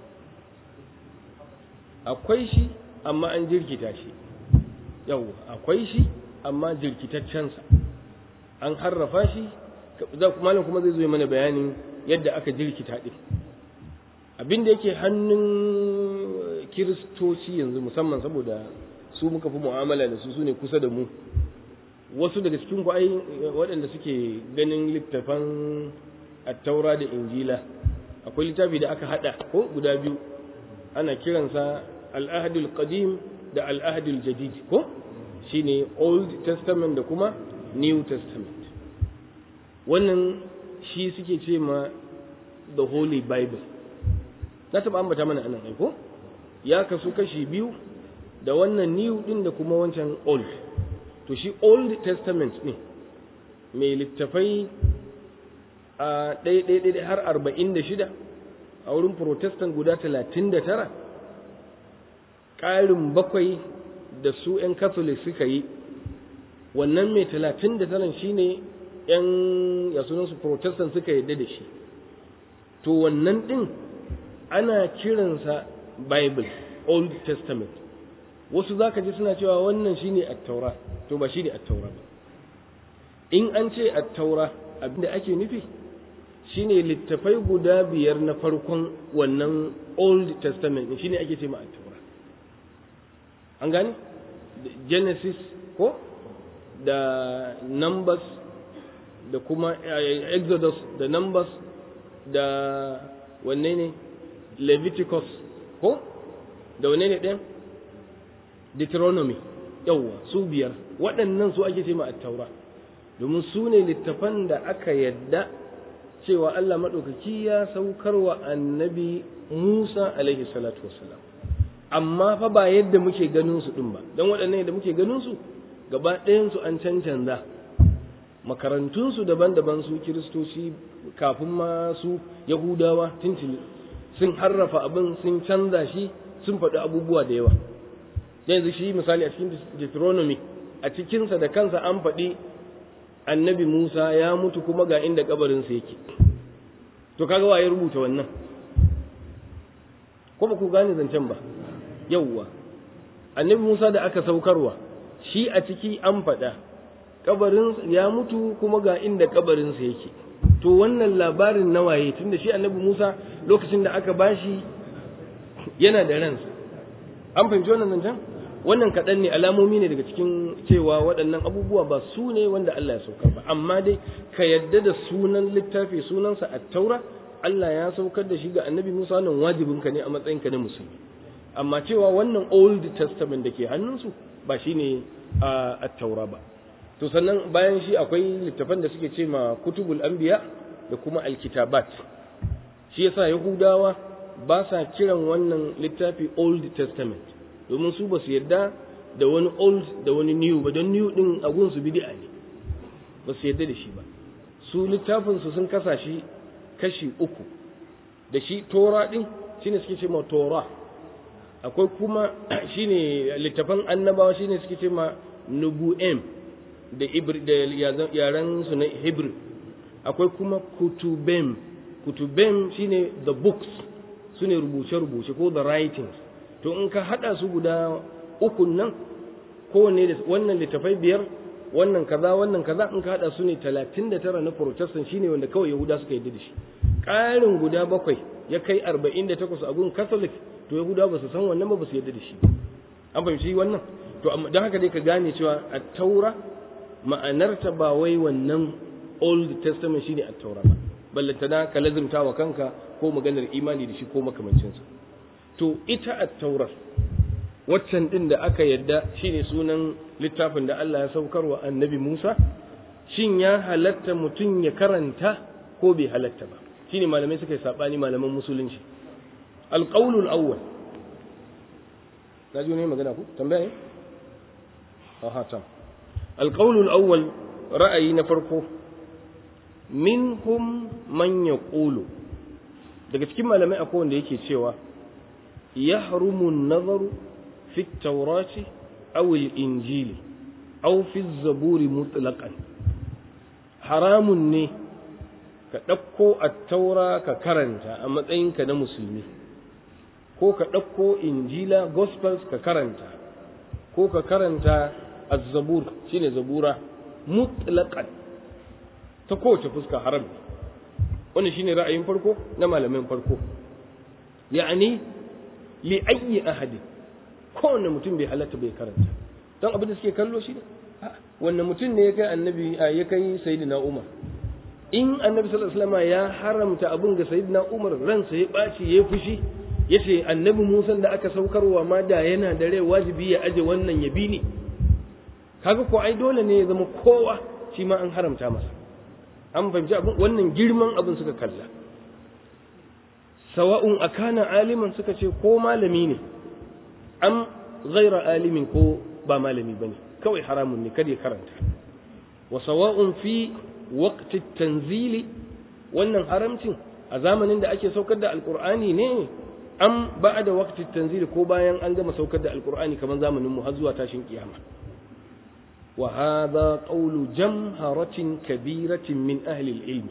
akwai shi amma an jirkita shi yau akwai shi amma jirkitaccensa an harrafa shi malam kuma zai zo mana bayanin yadda aka jirkita din abin da yake hannun kiristoci yanzu musamman saboda su muka fi mu'amala da su su ne kusa da mu wasu daga cikin ku ai waɗanda suke ganin littafan attaura da injila akwai littafi da aka hada ko guda biyu ana kiransa al-ahdul qadim da al-ahdul jadid ko shine old testament da kuma new testament wannan shi suke ce ma the holy bible na taɓa ambata mana anan aiko ya kasu kashi biyu da wannan new din da kuma wancan old to shi old testament ne mai littafai a ɗaya har arba'in da shida a wurin protestant guda talatin da tara ƙarin bakwai da su 'yan catholic suka yi wannan mai talatin da taran shi ne 'yan yasunansu protestant suka yadda da shi to wannan ɗin ana kiransa bible old testament wasu za ka ji suna cewa wannan shi ne attaura to ba shi ne attaura ba in an ce attaura abinda ake nufi shine littafai guda biyar na farkon wannan old testament shine ake ce ma attaura an gane genesis ko da numbers da kuma exodus da numbers da wanne ne leviticus ko da wanne ne ɗin deuteronomy yawwa su biyar waɗannan su ake ce ma attaura domin su ne littafan da aka yadda cewa Allah maɗaukaki ya saukar wa annabi Musa alaihi salatu wassalam amma fa ba yadda muke ganin su ɗin ba don waɗannan yadda muke ganin su gaba ɗayansu an cancanza makarantunsu daban-daban su kiristoci kafin ma su yahudawa tuntuni sun harrafa abin sun canza shi sun faɗi abubuwa da yawa yanzu shi misali a cikin deuteronomy a cikinsa da kansa an faɗi annabi Musa ya mutu kuma ga inda kabarinsa yake to kaga waye rubuta wannan ko ba ku gane zancen ba yawwa annabi Musa da aka saukarwa shi a ciki an faɗa kabarin ya mutu kuma ga inda kabarinsa yake to wannan labarin na waye tunda shi annabi Musa lokacin da aka bashi yana da ransa an fahimci wannan zancen wannan kaɗan ne alamomi ne daga cikin cewa waɗannan abubuwa ba su ne wanda Allah ya saukar ba amma dai ka yadda da sunan littafi sunansa a taura Allah ya saukar da shi ga annabi Musa wannan wajibinka ne a matsayinka na musulmi amma cewa wannan old testament da ke hannunsu ba shi ne a taura ba to sannan bayan shi akwai littafan da suke ce ma kutubul anbiya da kuma alkitabat shi yasa yahudawa ba sa kiran wannan littafi old testament domin su ba su yarda da wani old da wani new ba don new din agun su bid'a ne ba su yarda da shi ba su littafin su sun kasa shi kashi uku da shi tora din shine suke ce ma tora akwai kuma shine littafan annabawa shine suke ce ma nubu'em da da yaran su na hebrew akwai kuma kutubem kutubem shine the books sune rubuce-rubuce ko the writings to in ka haɗa su guda ukun nan kowanne da wannan littafai biyar wannan kaza wannan kaza in ka haɗa su ne talatin da tara na protestant shine wanda kawai yahuda suka yi da shi ƙarin guda bakwai ya kai arba'in da takwas a gun catholic to yahuda ba su san wannan ba ba su yarda da shi an fahimci wannan to don haka dai ka gane cewa a taura ma'anarta ba wai wannan old testament shine a taura ba ballantana ka lazimta wa kanka ko maganar imani da shi ko makamancinsa to ita at-taurar waccan din da aka yadda shine sunan littafin da Allah ya saukar wa annabi Musa shin ya halatta mutum ya karanta ko bai halatta ba shine malamai suka yi sabani malaman musulunci alqaulul awwal kaji ne magana ku tambaya ne aha tam alqaulul awwal ra'ayi na farko minhum man yaqulu daga cikin malamai akwai wanda yake cewa يحرم النظر في التوراة أو الإنجيل أو في الزبور مطلقا حرام ne ka ɗauko attaura ka karanta a matsayinka na musulmi ko ka ɗauko injila gospels ka karanta ko ka karanta azzabur shine zabura mutlaqan ta kowace fuska haram wannan shine ra'ayin farko na malamin farko ya'ani li ayyi ahadin kowanne mutum bai halatta bai karanta don abin da suke kallo shi ne wannan mutum ne ya kai annabi ya kai sayyidina umar in annabi sallallahu alaihi wasallam ya haramta abun ga sayyidina Umar ransa ya baci ya fushi yace annabi Musa da aka saukarwa ma da yana da rai wajibi ya aje wannan ya bi ni kaga ko ai dole ne ya zama kowa shi ma an haramta masa an fahimci abin wannan girman abin suka kalla sawa'un akana aliman suka ce ko malami ne am ghaira alimin ko ba malami bane kawai haramun ne kada ya karanta wa sawa'un fi waqti tanzili wannan haramcin a zamanin da ake saukar da alqur'ani ne am ba'da waqti tanzili ko bayan an gama saukar da alqur'ani kamar zamanin mu har zuwa tashin kiyama وهذا قول جمهرة كبيرة من أهل العلم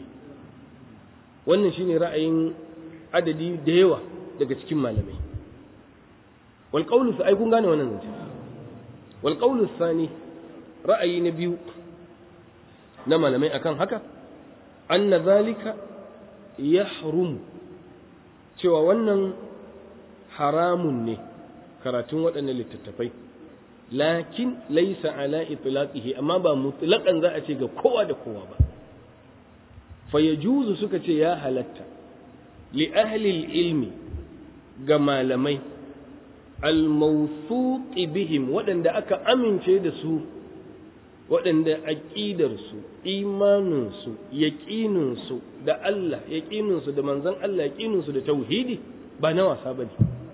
wannan shine ra'ayin adadi da yawa daga cikin malamai wal qawlu ai kun gane wannan zance wal qawlu thani ra'ayi na biyu na malamai akan haka anna zalika yahrum cewa wannan haramun ne karatun waɗannan littattafai lakin laisa ala itlaqihi amma ba mutlaqan za a ce ga kowa da kowa ba fa yajuzu suka ce ya halatta li ahli ilmi ga malamai al bihim waɗanda aka amince da su waɗanda aqidar su imanin su yaqinin su da Allah yaqinin su da manzon Allah yaqinin su da tauhidi ba na wasa bane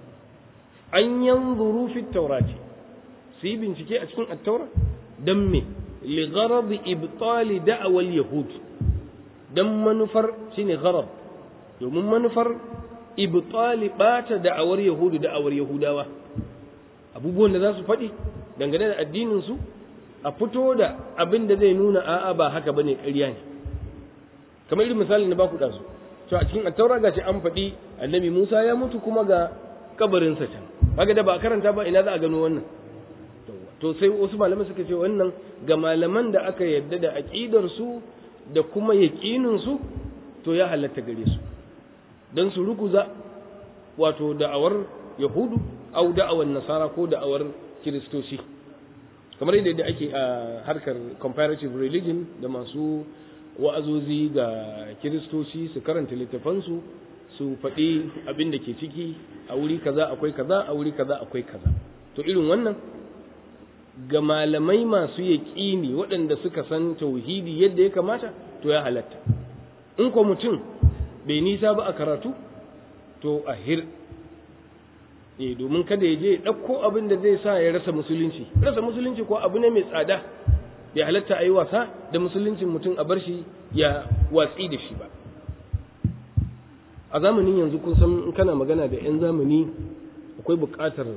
an yanzuru fi tawrati su yi bincike a cikin attaura don me ligharad ibtali da'awal yahud don manufar shine gharad domin manufar ibtali bata da'awar yahudu da'awar yahudawa abubuwan da za su faɗi dangane da addinin su a fito da abin da zai nuna a'a ba haka bane ƙarya ne kamar irin misalin da baku dazu to a cikin attaura gashi an faɗi annabi Musa ya mutu kuma ga kabarinsa can kaga da ba karanta ba ina za a gano wannan to sai wasu malamai suka ce wannan ga malaman da aka yadda da aqidar su da kuma yaqinin su to ya halatta gare su dan su rukuza wato da'awar yahudu au da'awar nasara ko da'awar kiristoci kamar yadda ake a harkar comparative religion da masu wa'azozi ga kiristoci su karanta littafansu su faɗi abin da ke ciki a wuri kaza akwai kaza a wuri kaza akwai kaza to irin wannan ga malamai masu yaƙini waɗanda suka san tauhidi yadda ya kamata to ya halatta in ko mutum bai nisa ba a karatu to a hir eh domin kada ya je ya ɗauko abin da zai sa ya rasa musulunci rasa musulunci ko abu ne mai tsada bai halatta a yi wasa da musuluncin mutum a bar shi ya watsi da shi ba a zamanin yanzu kun san in kana magana da 'yan zamani akwai buƙatar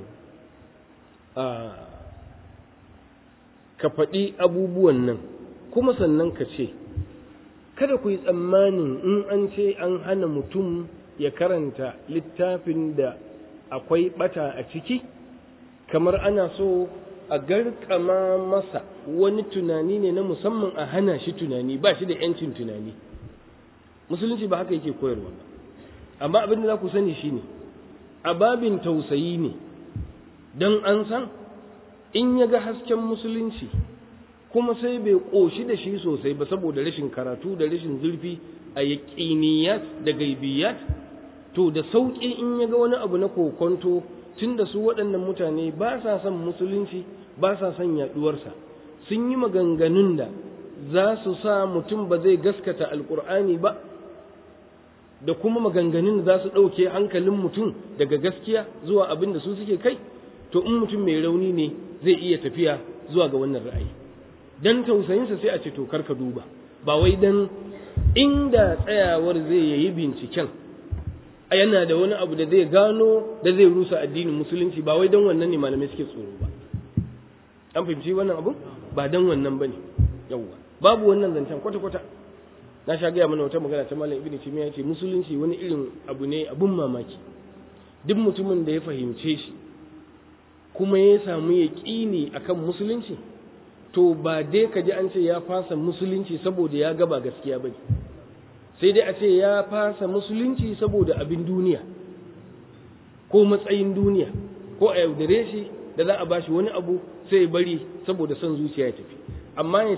ka faɗi abubuwan nan kuma sannan ka ce kada ku yi tsammanin in an ce an hana mutum ya karanta littafin da akwai ɓata a ciki kamar ana so a garkama masa wani tunani ne na musamman a hana shi tunani ba shi da 'yancin tunani musulunci ba haka yake koyarwa ba amma abin da za ku sani shine a babin tausayi ne don an san in ya ga hasken musulunci kuma sai bai ƙoshi da shi sosai ba saboda rashin karatu da rashin zurfi a yaƙiniyat da gaibiyat to da sauƙi in ya ga wani abu na kokonto tun da su waɗannan mutane ba sa son musulunci ba sa son yaɗuwarsa sun yi maganganun da za su sa mutum ba zai gaskata alƙur'ani ba da kuma maganganun da za su ɗauke hankalin mutum daga gaskiya zuwa abin da su suke kai to in mutum mai rauni ne zai iya tafiya zuwa ga wannan ra'ayi dan tausayinsa sai a ce to karka duba ba wai dan inda tsayawar zai yayi binciken a yana da wani abu da zai gano da zai rusa addinin musulunci ba wai dan wannan ne malamai suke tsoro ba an fahimci wannan abu ba dan wannan bane yawwa babu wannan zancen kwata kwata na sha gaya mana wata magana ta malam ibnu timiya ya ce musulunci wani irin abu ne abun mamaki duk mutumin da ya fahimce shi kuma ya samu yaƙini akan musulunci to ba dai ka ji an ce ya fasa musulunci saboda ya gaba gaskiya ba sai dai a ce ya fasa musulunci saboda abin duniya ko matsayin duniya ko a yaudare shi da za a bashi wani abu sai bari saboda son zuciya ya tafi amma ya ce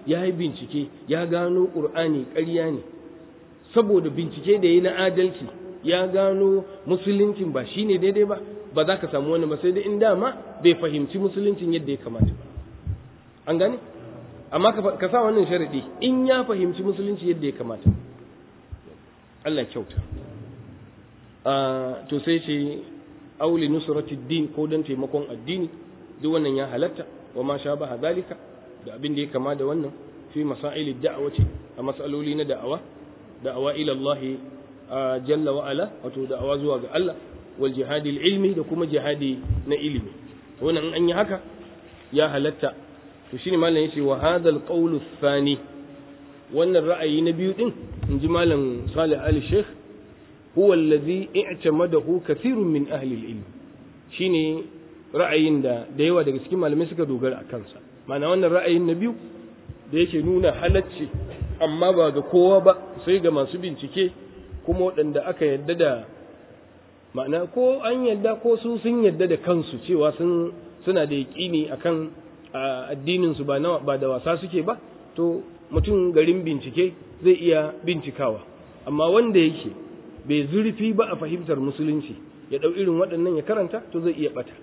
ya yi bincike ya gano ƙur'ani ƙarya ne saboda bincike da ya na adalci ya gano musuluncin ba shi ne daidai ba ba za ka samu wani ba sai dai in dama bai fahimci musuluncin yadda ya kamata ba an gane amma ka sa wannan sharaɗi in ya fahimci musulunci yadda ya kamata Allah kyauta to sai ce auli nusrati din ko don taimakon addini duk wannan ya halatta wa ma sha baha zalika da abin da ya kama da wannan fi masaili da'awati a masaloli na da'awa da'awa ila Allah jalla wa ala wato da'awa zuwa ga Allah wal jihadi ilmi da kuma jihadi na ilimi wannan an yi haka ya halatta to shine malam yace wa hadal qawlu thani wannan ra'ayi na biyu din inji malam Salih Ali Sheikh huwa alladhi i'tamadahu kathirun min ahli al-ilm shine ra'ayin da da yawa daga cikin malamai suka dogara a kansa ma'ana wannan ra'ayin na biyu da yake nuna halacci amma ba ga kowa ba sai ga masu bincike kuma waɗanda aka yadda da ma'ana ko an yadda ko su sun yadda da kansu cewa sun suna da yaƙini akan addinin su ba ba da wasa suke ba to mutum garin bincike zai iya bincikawa amma wanda yake bai zurfi ba a fahimtar musulunci ya ɗau irin waɗannan ya karanta to zai iya ɓata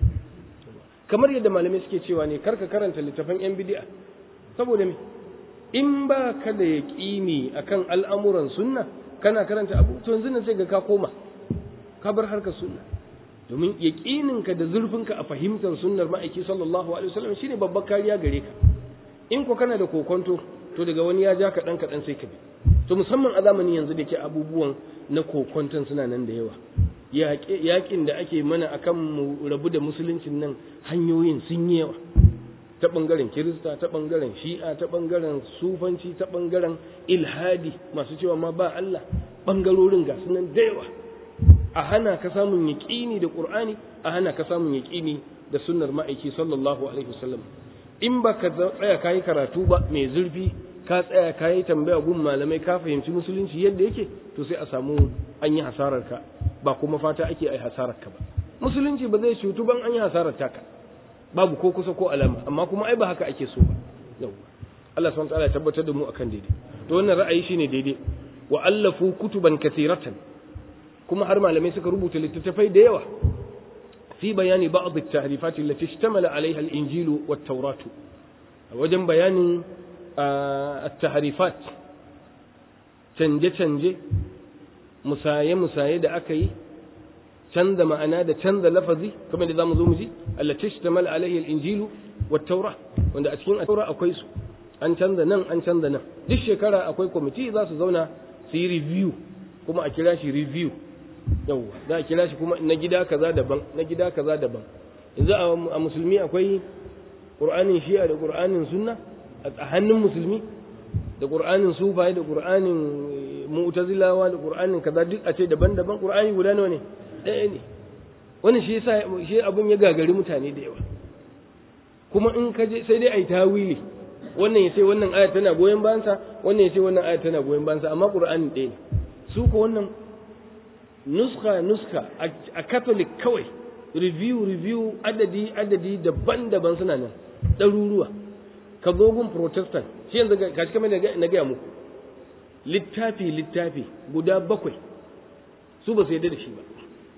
kamar yadda malamai suke cewa ne karka karanta littafan yan bid'a saboda me in ba ka da yaƙini akan al'amuran sunna kana karanta abu to yanzu nan sai ga ka koma ka bar harkar sunna domin yaƙininka da zurfinka a fahimtar sunnar ma'aiki sallallahu alaihi wasallam shine babbar kariya gare ka in ko kana da kokonto to daga wani ya ja kaɗan kaɗan sai ka bi to musamman a zamanin yanzu da ke abubuwan na kokonton suna nan da yawa yaƙin da ake mana akan mu rabu da musuluncin nan hanyoyin sun yi yawa ta ɓangaren kirista ta ɓangaren shi'a ta ɓangaren sufanci ta ɓangaren ilhadi masu cewa ma ba Allah ɓangarorin ga sunan da yawa a hana ka samun yaƙini da ƙur'ani a hana ka samun yaƙini da sunnar ma'aiki sallallahu alaihi wasallam in ba ka tsaya ka yi karatu ba mai zurfi ka tsaya ka yi tambaya gun malamai ka fahimci musulunci yadda yake to sai a samu an yi hasarar ka ba kuma fata ake ai hasarar ka ba musulunci ba zai cutu ban an yi hasarar taka babu ko kusa ko alama amma kuma ai ba haka ake so ba yau Allah subhanahu wa ta'ala ya tabbatar da mu akan daidai to wannan ra'ayi shine daidai wa allafu kutuban kathiratan kuma har malamai suka rubuta littattafai da yawa fi bayani ba'd at-tahrifat allati ishtamala 'alayha al-injil wat-taurat wajen bayanin at-tahrifat canje canje musaye musaye da aka yi canza ma'ana da canza lafazi kamar da zamu zo mu ji allati ishtamala 'alayha al-injil wat-taurat wanda a cikin at-taurat akwai su an canza nan an canza nan duk shekara akwai kwamiti za su zauna su yi review kuma a kira shi review yawwa za a kira shi kuma na gida kaza daban na gida kaza daban yanzu a musulmi akwai qur'anin shi'a da qur'anin sunna a hannun musulmi da qur'anin sufaye da qur'anin mu'tazilawa da qur'anin kaza duk a ce daban-daban qur'ani guda nawa ne ɗaya ne wani shi yasa shi abun ya gagari mutane da yawa kuma in ka je sai dai ai tawili wannan ya ce wannan aya tana goyon bayansa wannan ya ce wannan aya tana goyon bayansa amma qur'ani ɗaya ne su ko wannan nuska nuska a catholic kawai review review adadi adadi daban-daban suna nan ɗaruruwa ka gun protestant shi yanzu ga shi kamar na gaya muku littafi littafi guda bakwai su ba su yarda da shi ba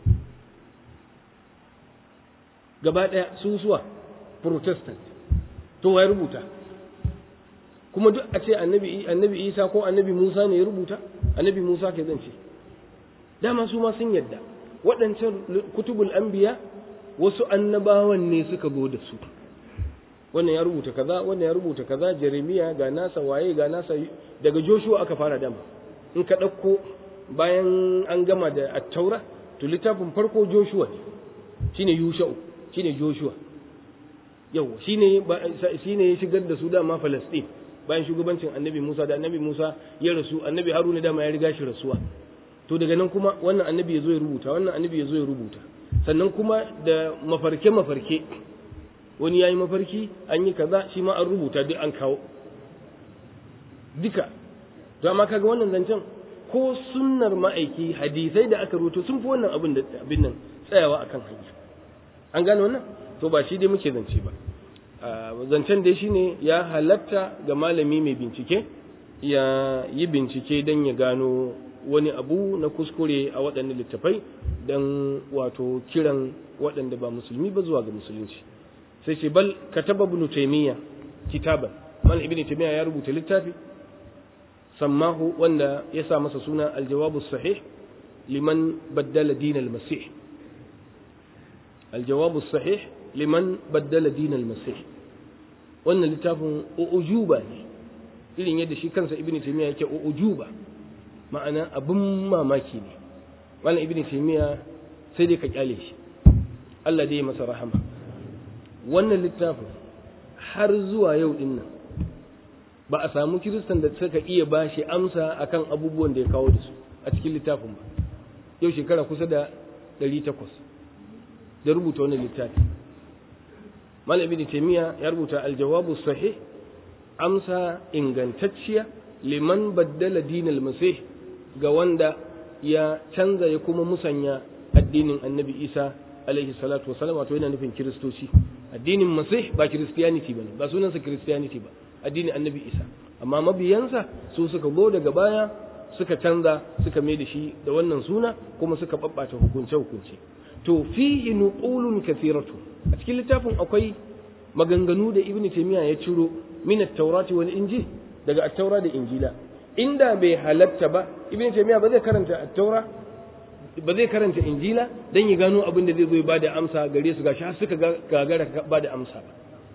gaba ɗaya su suwa protestant to ya rubuta kuma duk a ce annabi isa ko annabi musa ne ya rubuta annabi musa ke zance dama su ma sun yadda waɗancan kutubul anbiya wasu annabawan ne suka zo da su wannan ya rubuta kaza wannan ya rubuta kaza jeremiya ga nasa waye ga nasa daga joshua aka fara dama in ka ɗauko bayan an gama da attaura to littafin farko joshua ne shine yusha'u shine joshua yau shine shine ya shigar da su dama falastin bayan shugabancin annabi musa da annabi musa ya rasu annabi haruna dama ya riga shi rasuwa to daga nan kuma wannan annabi ya zo ya rubuta wannan annabi ya zo ya rubuta sannan kuma da mafarke mafarke wani ya yi mafarki an yi kaza shi ma an rubuta duk an kawo duka to amma kaga wannan zancen ko sunnar ma'aiki hadisai da aka rubuto sun fi wannan abin da abin nan tsayawa akan hanya an gane wannan to ba shi dai muke zance ba zancen dai shine ya halatta ga malami mai bincike ya yi bincike don ya gano wani abu na kuskure a waɗannan littafai don wato kiran waɗanda ba musulmi ba zuwa ga musulunci sai ce bal kataba ibn taymiya kitaban mal ibn taymiya ya rubuta littafi sammahu wanda ya sa masa suna aljawabu sahih liman baddala din al-masih aljawabu sahih liman baddala din al-masih wannan littafin ujuba ne irin yadda shi kansa ibn taymiya yake ujuba ma'ana abin mamaki ne malam ibn taymiya sai dai ka kyale shi Allah dai ya masa rahama wannan littafin har zuwa yau din nan ba a samu kiristan da suka iya ba shi amsa akan abubuwan da ya kawo da su a cikin littafin ba yau shekara kusa da 800 da rubuta wannan littafi malam ibn taymiya ya rubuta aljawabu sahih amsa ingantacciya liman baddala dinal masih ga wanda ya canza ya kuma musanya addinin annabi isa alaihi salatu wasalam wato yana nufin kiristoci addinin masih ba christianity bane ba sunansa christianity ba addinin annabi isa amma mabiyansa su suka go daga baya suka canza suka mai da shi da wannan suna kuma suka babbata hukunce hukunce to fihi nuqulun kathiratu a cikin littafin akwai maganganu da ibnu taymiya ya ciro min at-taurati wal injil daga at-taura da injila inda bai halatta ba ibn taymiya ba zai karanta at-taura ba zai karanta injila dan ya gano abin da zai zo ba da amsa gare su gashi har suka gagara ba da amsa ba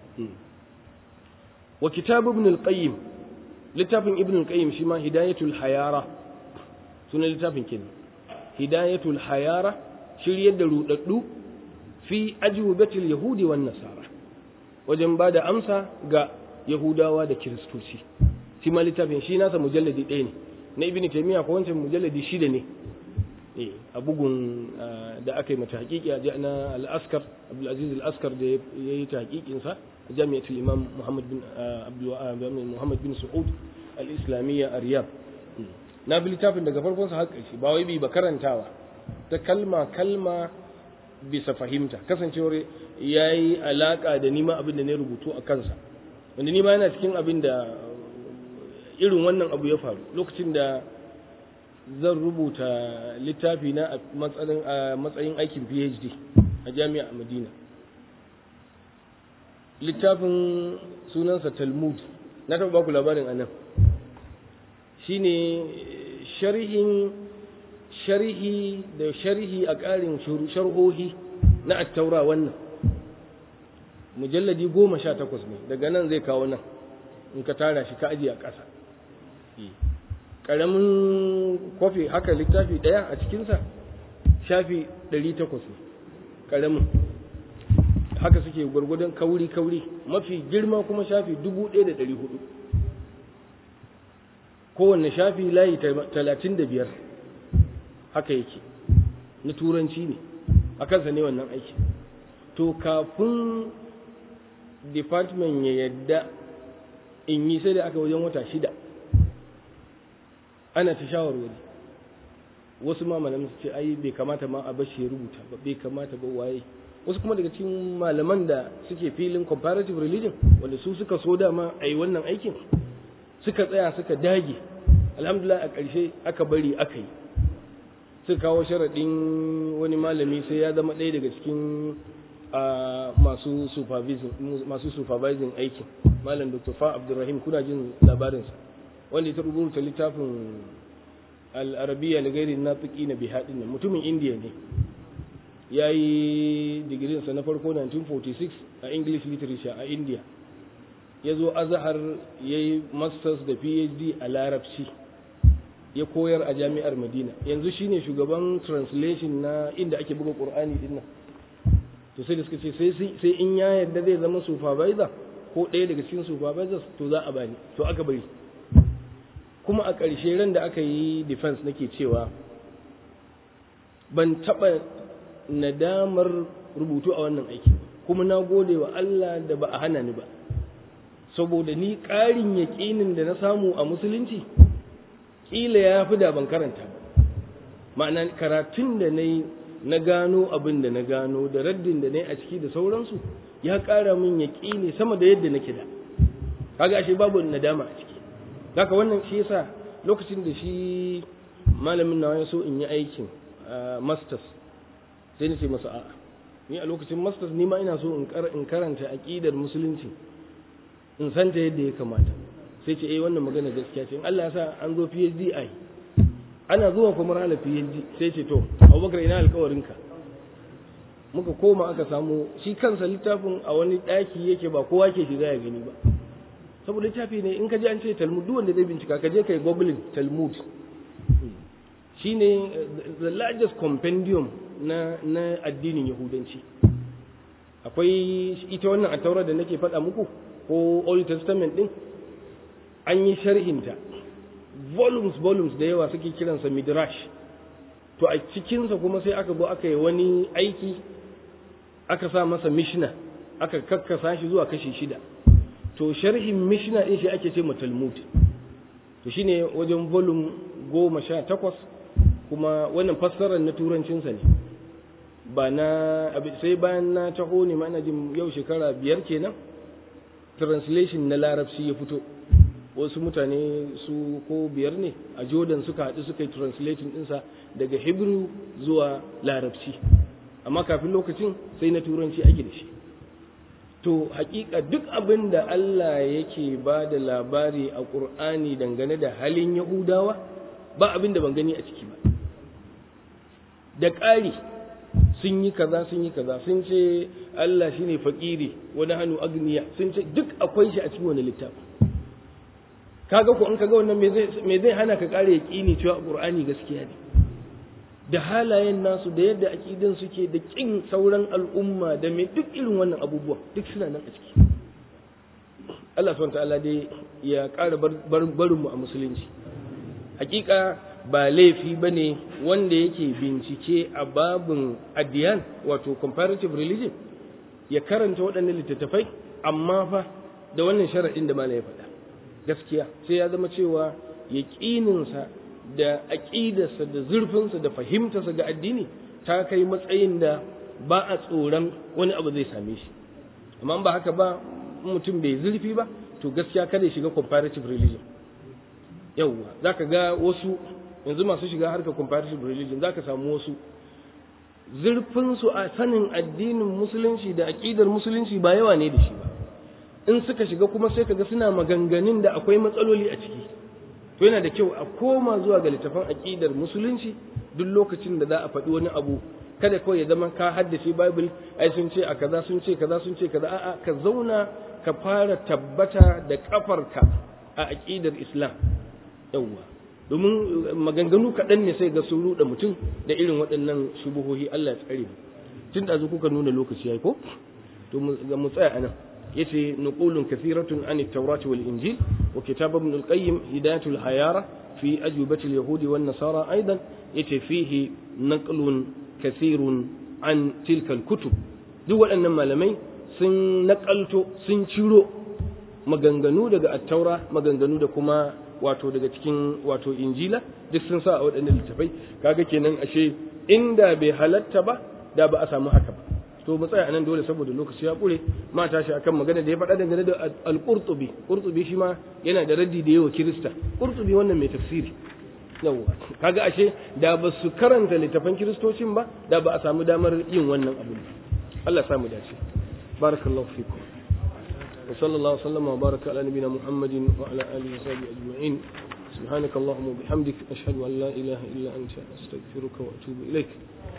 wa kitab ibn al-qayyim littafin ibn al-qayyim shi ma hidayatul hayara sunan littafin kenan hidayatul hayara shiryar da rudaddu fi ajwibatil yahudi wan nasara wajen ba da amsa ga yahudawa da kiristoci shi ma littafin shi nasa mujalladi ɗaya ne na ibn taymiya ko wancan mujalladi shida ne eh a bugun da aka yi mata hakiki a na al-askar abdul aziz al-askar da ya yi ta hakikin sa a jami'atul imam muhammad bin abdul muhammad bin saud al-islamiyya a riyadh na bi littafin daga farkon sa har ƙarshe ba wai bi ba karantawa ta kalma kalma bisa fahimta kasancewar yayi alaka da nima abin da ne rubutu a kansa wanda ni ma yana cikin abin da irin wannan abu ya faru lokacin da zan rubuta littafi na a matsayin aikin phd a jami'a a madina littafin sunansa talmud na taɓa baku labarin anan shine sharhin sharhi da sharhi a ƙarin sharhohi na attaura wannan mujalladi goma sha takwas ne daga nan zai kawo nan in ka tara shi ka ajiye a ƙasa ƙaramin kofi haka littafi ɗaya a cikinsa shafi ɗari takwas ne ƙaramin haka suke gwargwadon kauri-kauri mafi girma kuma shafi dubu ɗaya da ɗari hudu kowanne shafi layi talatin da biyar haka yake na turanci ne a kansa ne wannan aiki to kafin department ya yadda in yi sai da aka wajen wata shida ana ta shawarwari wasu ma malaman su ce ai bai kamata ma a bashi ya rubuta ba bai kamata ba waye wasu kuma daga cikin malaman da suke filin comparative religion wanda su suka so dama a yi wannan aikin suka tsaya suka dage alhamdulillah a ƙarshe aka bari aka yi suka kawo sharaɗin wani malami sai ya zama ɗaya daga cikin masu masu supervising aikin malam dr fa abdulrahim kuna jin labarinsa wanda ya rubuta littafin al'arabiya da gairi na tuki na bihadin nan mutumin indiya ne ya yi digirinsa na farko 1946 a english literature a india ya zo azahar ya yi masters da phd a larabci ya koyar a jami'ar madina yanzu shine shugaban translation na inda ake buga ƙur'ani din nan to sai da suka ce sai in ya yarda zai zama supervisor ko ɗaya daga cikin supervisors to za a bani to aka bari kuma a ƙarshe ran da aka yi defense nake cewa ban taɓa nadamar rubutu a wannan aiki kuma na gode wa Allah da ba a hana ni ba saboda ni ƙarin yaƙinin da na samu a musulunci ƙila ya fi da ban karanta ba ma'ana karatun da na yi na gano abin da na gano da raddin da na yi a ciki da sauransu ya ƙara min yaƙini sama da yadda nake da kaga ashe babu nadama a ciki haka wannan shi yasa lokacin da shi malamin nawa ya so in yi aikin masters sai na ce masa a'a ni a lokacin masters ni ma ina so in karanta aqidar musulunci in san ta yadda ya kamata sai ce eh wannan magana gaskiya ce in Allah ya sa an zo PhD ai ana zuwa kuma ranar PhD sai ce to Abubakar ina alƙawarinka muka koma aka samu shi kansa littafin a wani ɗaki yake ba kowa ke shiga ya gani ba saboda littafi ne in ka je an ce Talmud duk wanda zai bincika ka je kai googling Talmud shine the largest compendium na na addinin Yahudanci akwai ita wannan a taura da nake faɗa muku ko Old Testament din an yi sharhinta volumes volumes da yawa suke kiransa midrash to a cikinsa kuma sai aka zo aka yi wani aiki aka sa masa mishna aka kakkasa shi zuwa kashi shida to sharhin mishna din shi ake ce ma talmud to shine wajen volume goma sha takwas kuma wannan fassarar na turancinsa ne ba na sai bayan na taho ne ma ina jin yau shekara biyar kenan translation na larabci ya fito wasu mutane su ko biyar ne a jordan suka haɗu suka yi translating ɗinsa daga hebrew zuwa larabci amma kafin lokacin sai na turanci ake da shi to hakika duk abin da allah yake ba da labari a ƙur'ani dangane da halin yahudawa ba abin da ban gani a ciki ba da ƙari sun yi kaza sun yi kaza sun ce allah shine fakiri wani hannu agniya sun ce duk akwai shi a cikin wani littafi kaga ko in kaga wannan me zai hana ka kare yaqini cewa qur'ani gaskiya ne da halayen nasu da yadda aqidin suke da kin sauran al'umma da me duk irin wannan abubuwa duk suna nan a ciki Allah subhanahu ta'ala dai ya ƙara barin mu a musulunci hakika ba laifi bane wanda yake bincike a babin addiyan wato comparative religion ya karanta waɗannan littattafai amma fa da wannan sharaɗin da malai ya faɗa gaskiya sai ya zama cewa yaƙininsa da aƙidarsa da zurfinsa da fahimtarsa ga addini ta kai matsayin da ba a tsoron wani abu zai same shi amma ba haka ba mutum bai zurfi ba to gaskiya kada ya shiga comparative religion yauwa za ka ga wasu yanzu masu shiga harkar comparative religion za ka samu wasu zurfinsu a sanin addinin musulunci da aƙidar musulunci ba yawa ne da shi ba in suka shiga kuma sai kaga suna maganganun da akwai matsaloli a ciki to yana da kyau a koma zuwa ga littafin aqidar musulunci duk lokacin da za a faɗi wani abu kada kawai ya zama ka haddace bible ai sun ce a kaza sun ce kaza sun ce kaza a'a ka zauna ka fara tabbata da kafarka a aqidar islam yawwa domin maganganu kaɗan ne sai ga sun ruɗa mutum da irin waɗannan shubuhohi Allah ya tsare tun da kuka nuna lokaci yayi ko to mu tsaya anan yace nuqulun kathiratun an at-taurat wal injil wa kitab ibn al-qayyim hidayatul hayara fi ajubati al-yahud wan nasara aidan yace fihi naqlun kathirun an tilka al-kutub duk waɗannan malamai sun nakalto sun ciro maganganu daga at-taura maganganu da kuma wato daga cikin wato injila duk sun sa a waɗannan littafai kaga kenan ashe inda bai halatta ba da ba a samu haka ba to mu tsaya anan dole saboda lokaci ya kure ma tashi akan magana da ya faɗa dangane da al-qurtubi qurtubi shi ma yana da raddi da yawa kirista qurtubi wannan mai tafsiri yawwa kaga ashe da ba su karanta littafan kiristocin ba da ba a samu damar yin wannan abu Allah ya samu dace barakallahu fikum wa sallallahu sallama wa baraka ala nabiyina muhammadin wa ala alihi wa sahbihi ajma'in سبحانك اللهم وبحمدك أشهد أن لا إله إلا أنت أستغفرك وأتوب إليك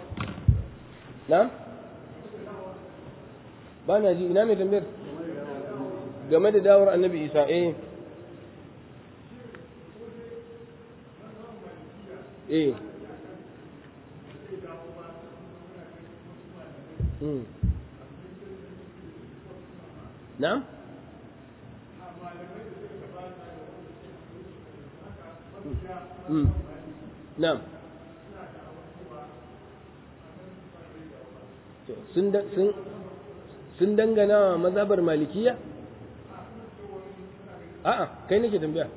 نعم ba na ji ina mai tambayar game da dawar annabi isa eh eh hmm na hmm na sun sun sun dangana wa mazhabar malikiya a'a kai nake tambaya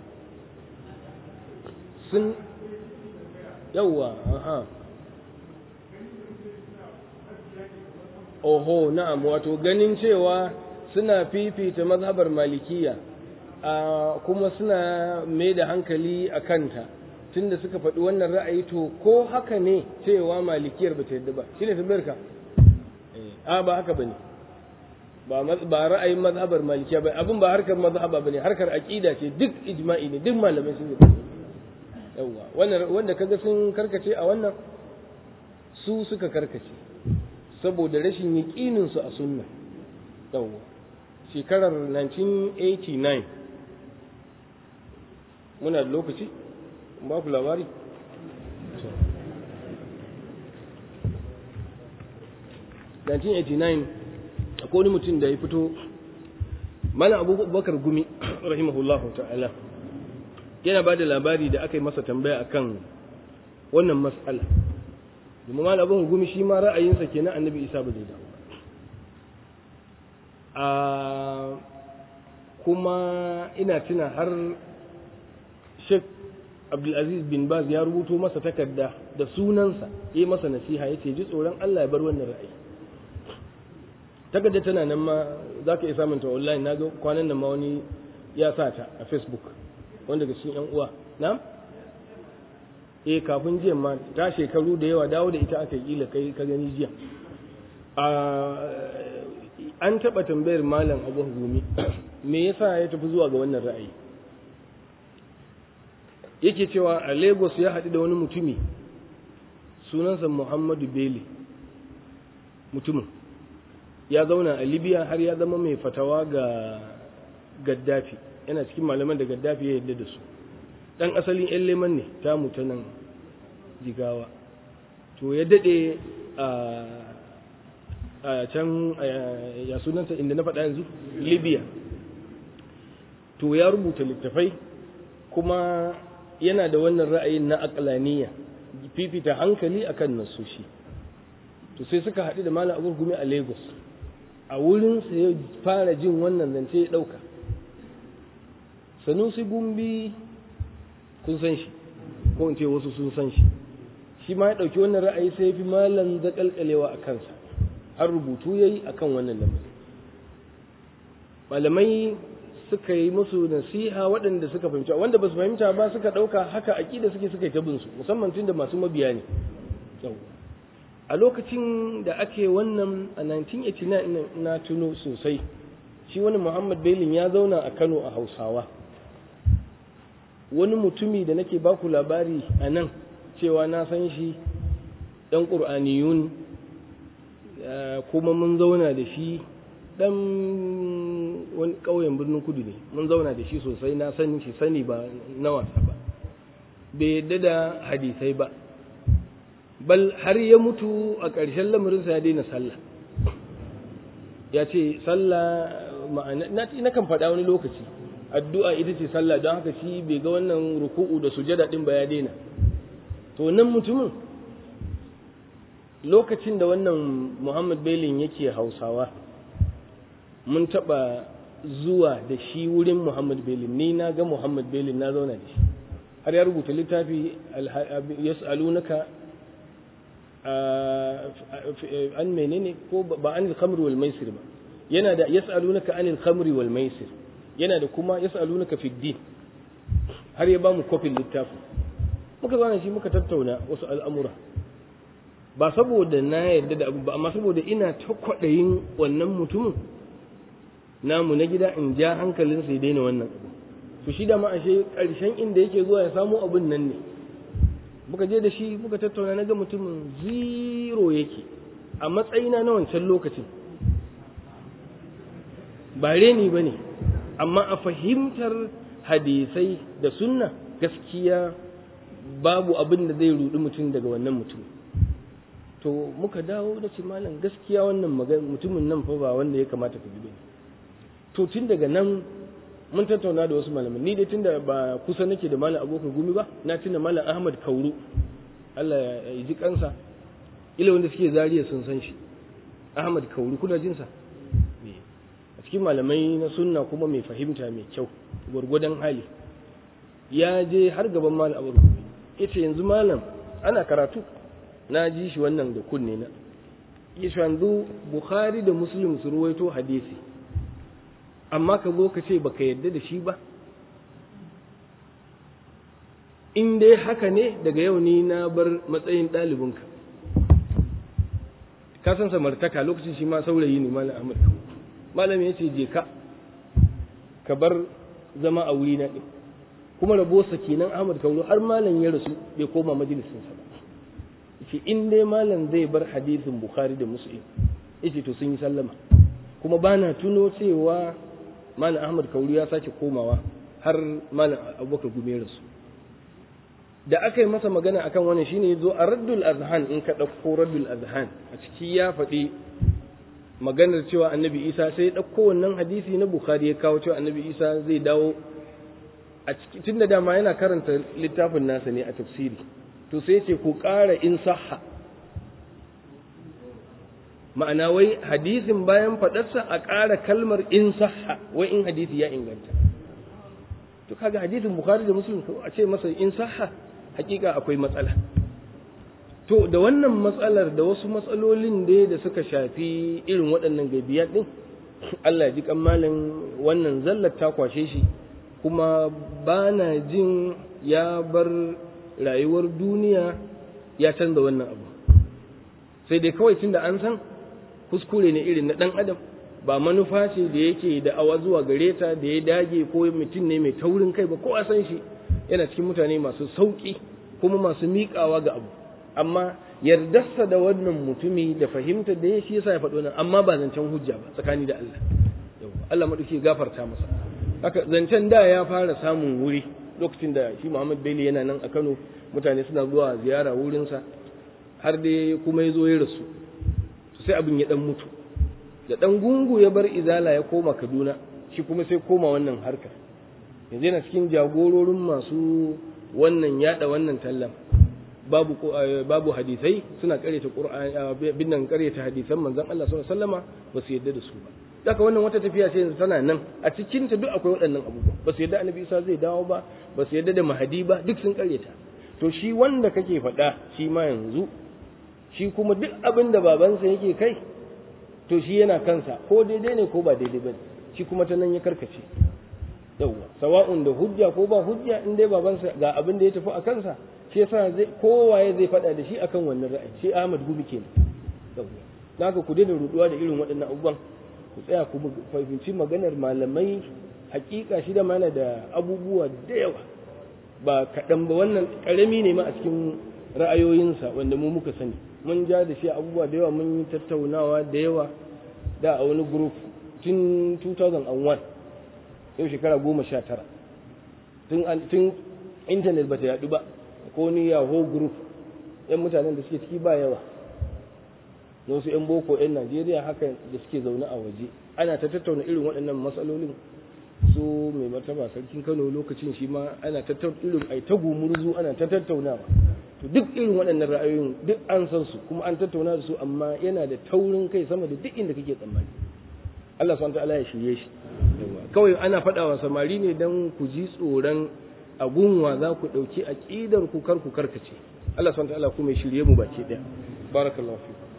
sun yawwa aha oho na'am wato ganin cewa suna fifita mazhabar malikiya kuma suna mai da hankali a kanta tunda suka faɗi wannan ra'ayi to ko haka ne cewa malikiyar ba ta yadda ba shine tambayar ka a ba haka bane ba ba ra'ayin mazhabar malikiya ba abin ba harkar mazhaba bane harkar aqida ce duk ijma'i ne duk malamai sun yi yawa wannan wanda kaga sun karkace a wannan su suka karkace saboda rashin yaqinin su a sunna yawa shekarar 1989 muna da lokaci ba ku labari Nineteen eighty nine akwai wani mutum da ya fito malam abubakar gumi rahimahullahu ta'ala yana ba da labari da aka yi masa tambaya akan wannan mas'ala domin malam abubakar gumi shi ma ra'ayinsa kenan annabi isa ba zai dawo a kuma ina tuna har Sheikh Abdulaziz bin Baz ya rubuto masa takarda da sunansa yi masa nasiha ya ce ji tsoron Allah ya bar wannan ra'ayi takarda tana nan ma za ka iya samun ta online na ga kwanan nan ma wani ya sa ta a Facebook wanda daga cikin yan uwa na eh kafin jiya ma ta shekaru da yawa dawo da ita aka yi kila kai ka gani jiya an taɓa tambayar malam abu gumi me yasa ya tafi zuwa ga wannan ra'ayi yake cewa a lagos ya haɗu da wani mutumi sunansa muhammadu beli mutumin ya zauna a libya har ya zama mai fatawa ga gaddafi yana cikin malaman da gaddafi ya yadda da su ɗan asalin yan leman ne ta nan jigawa to ya daɗe a can ya sunanta inda na faɗa yanzu libya to ya rubuta littafai kuma yana da wannan ra'ayin na akalaniya fifita hankali akan nasoshi to sai suka haɗu da malam abu gumi a lagos a wurin sa ya fara jin wannan zance ya ɗauka sanusi gumbi kun san shi ko in ce wasu sun san shi shi ma ya ɗauki wannan ra'ayi sai ya fi malam zaƙalƙalewa a kansa har rubutu ya yi a kan wannan lamarin malamai suka yi musu nasiha waɗanda suka fahimta wanda ba su fahimta ba suka ɗauka haka aƙida suke suka yi ta binsu musamman tun da masu mabiya ne a lokacin da ake wannan a 1989 na tuno sosai shi wani muhammad belin ya zauna a kano a hausawa wani mutumi da nake baku labari a nan cewa na san shi ɗan ƙur'aniyun kuma mun zauna da shi ɗan wani ƙauyen birnin kudu ne mun zauna da shi sosai na sani shi sani ba na wasa ba bai yadda da hadisai ba bal har ya mutu a ƙarshen lamarinsa ya daina sallah ya ce sallah ma'ana na kan faɗa wani lokaci addu'a ita ce sallah don haka shi bai ga wannan ruku'u da sujada ɗin ba ya daina to nan mutumin lokacin da wannan muhammad belin yake hausawa mun taɓa zuwa da shi wurin muhammad belin ni na ga muhammad belin na zauna da shi har ya rubuta littafi yas'alunaka an menene ko ba anil khamri wal maisir ba yana da yas'alunaka anil khamri wal maisir yana da kuma yas'alunaka fi din har ya bamu kofin littafi muka zauna shi muka tattauna wasu al'amura ba saboda na yarda da abu ba amma saboda ina ta kwaɗayin wannan mutumin namu na gida in ja hankalinsa ya daina wannan abu to shi da ma ashe ƙarshen inda yake zuwa ya samu abin nan ne muka je da shi muka tattauna na ga mutumin zero yake a matsayina na wancan lokacin ba reni ba ne amma a fahimtar hadisai da sunna gaskiya babu abin da zai rudi mutum daga wannan mutum to muka dawo da ce malam gaskiya wannan mutumin nan fa ba wanda ya kamata ka bi to tun daga nan mun tattauna da wasu malamai ni dai tunda ba kusa nake da malam abokan gumi ba na tuna malam ahmad kauru Allah ya ji kansa ila wanda suke zariya sun san shi ahmad kauru kuna jin sa a cikin malamai na sunna kuma mai fahimta mai kyau gwargwadon hali ya je har gaban malam abu yace yanzu malam ana karatu na ji shi wannan da kunne na yanzu bukhari da muslim su ruwaito hadisi amma ka zo ka ce baka yadda da shi ba in dai haka ne daga yau ni na bar matsayin ɗalibinka ka san samartaka lokacin shi ma saurayi ne malam ahmad malam ya ce je ka ka bar zama a wuri na ɗin kuma rabosa kenan ahmad kauro har malam ya rasu bai koma majalisinsa ba ce in dai malam zai bar hadisin bukhari da muslim yace to sun yi sallama kuma bana tuno cewa malam ahmad kauri ya sake komawa har malam abubakar gume rasu da aka yi masa magana akan wannan shine zo a raddul azhan in ka ɗauko raddul azhan a ciki ya faɗi maganar cewa annabi isa sai ya ɗauko wannan hadisi na bukhari ya kawo cewa annabi isa zai dawo a ciki tunda dama yana karanta littafin nasa ne a tafsiri to sai ce ku ƙara in sahha ma'ana wai hadisin bayan faɗarsa a ƙara kalmar in sahha wai in hadisi ya inganta to kaga hadisin bukhari da muslim a ce masa in sahha hakika akwai matsala to da wannan matsalar da wasu matsalolin da da suka shafi irin waɗannan gabiya ɗin Allah ya ji kammalin wannan zallar ta kwashe shi kuma ba na jin ya bar rayuwar duniya ya canza wannan abu sai dai kawai tunda an san kuskure ne irin na ɗan adam ba manufa ce da yake da awa zuwa gare ta da ya dage ko mutum ne mai taurin kai ba ko a san shi yana cikin mutane masu sauƙi kuma masu miƙawa ga abu amma yardarsa da wannan mutumi da fahimtar da ya shi yasa ya faɗo nan amma ba zancen hujja ba tsakani da Allah Allah maɗauki gafarta masa haka zancen da ya fara samun wuri lokacin da shi Muhammad Bello yana nan a Kano mutane suna zuwa ziyara wurinsa har dai kuma ya zo ya rasu sai abin ya dan mutu da dan gungu ya bar izala ya koma Kaduna shi kuma sai koma wannan harkar yanzu yana cikin jagororin masu wannan yada wannan tallan babu babu hadisai suna karyata qur'ani binnan karyata hadisan manzon Allah sallallahu alaihi wasallama ba su yadda da su ba daga wannan wata tafiya ce yanzu tana nan a cikin ta duk akwai waɗannan abubuwa ba su yadda annabi Isa zai dawo ba ba su yadda da mahadi ba duk sun karyata to shi wanda kake faɗa shi ma yanzu shi kuma duk abin da babansa yake kai to shi yana kansa ko daidai ne ko ba daidai ba shi kuma ta nan ya karkace yawwa sawa'un da hujja ko ba hujja in dai babansa ga abin da ya tafi a kansa shi yasa zai kowaye zai faɗa da shi akan wannan ra'ayi shi Ahmad Gumi kenan yawwa naka ku daina ruduwa da irin waɗannan abubuwan ku tsaya ku fahimci maganar malamai hakika shi da mana da abubuwa da yawa ba kaɗan ba wannan ƙarami ne ma a cikin ra'ayoyinsa wanda mu muka sani mun ja da shi abubuwa da yawa mun yi tattaunawa da yawa da a wani group tun 2001 yau shekara goma sha tara tun intanet ba ta yaɗu ba ko ni yahoo group yan mutanen da suke ciki ba yawa na wasu yan boko yan najeriya haka da suke zaune a waje ana ta tattauna irin waɗannan matsalolin su mai martaba sarkin kano lokacin shi ma ana ta irin ai ta gumurzu ana ta tattaunawa to duk irin waɗannan ra'ayoyin duk an san su kuma an tattauna da su amma yana da taurin kai sama da duk inda kake tsammani Allah subhanahu ta'ala ya shirye shi kawai ana faɗa wa samari ne dan ku ji tsoron agunwa za ku ɗauki aƙidar ku kar ku karkace Allah subhanahu ta'ala kuma ya shirye mu baki ɗaya barakallahu fiku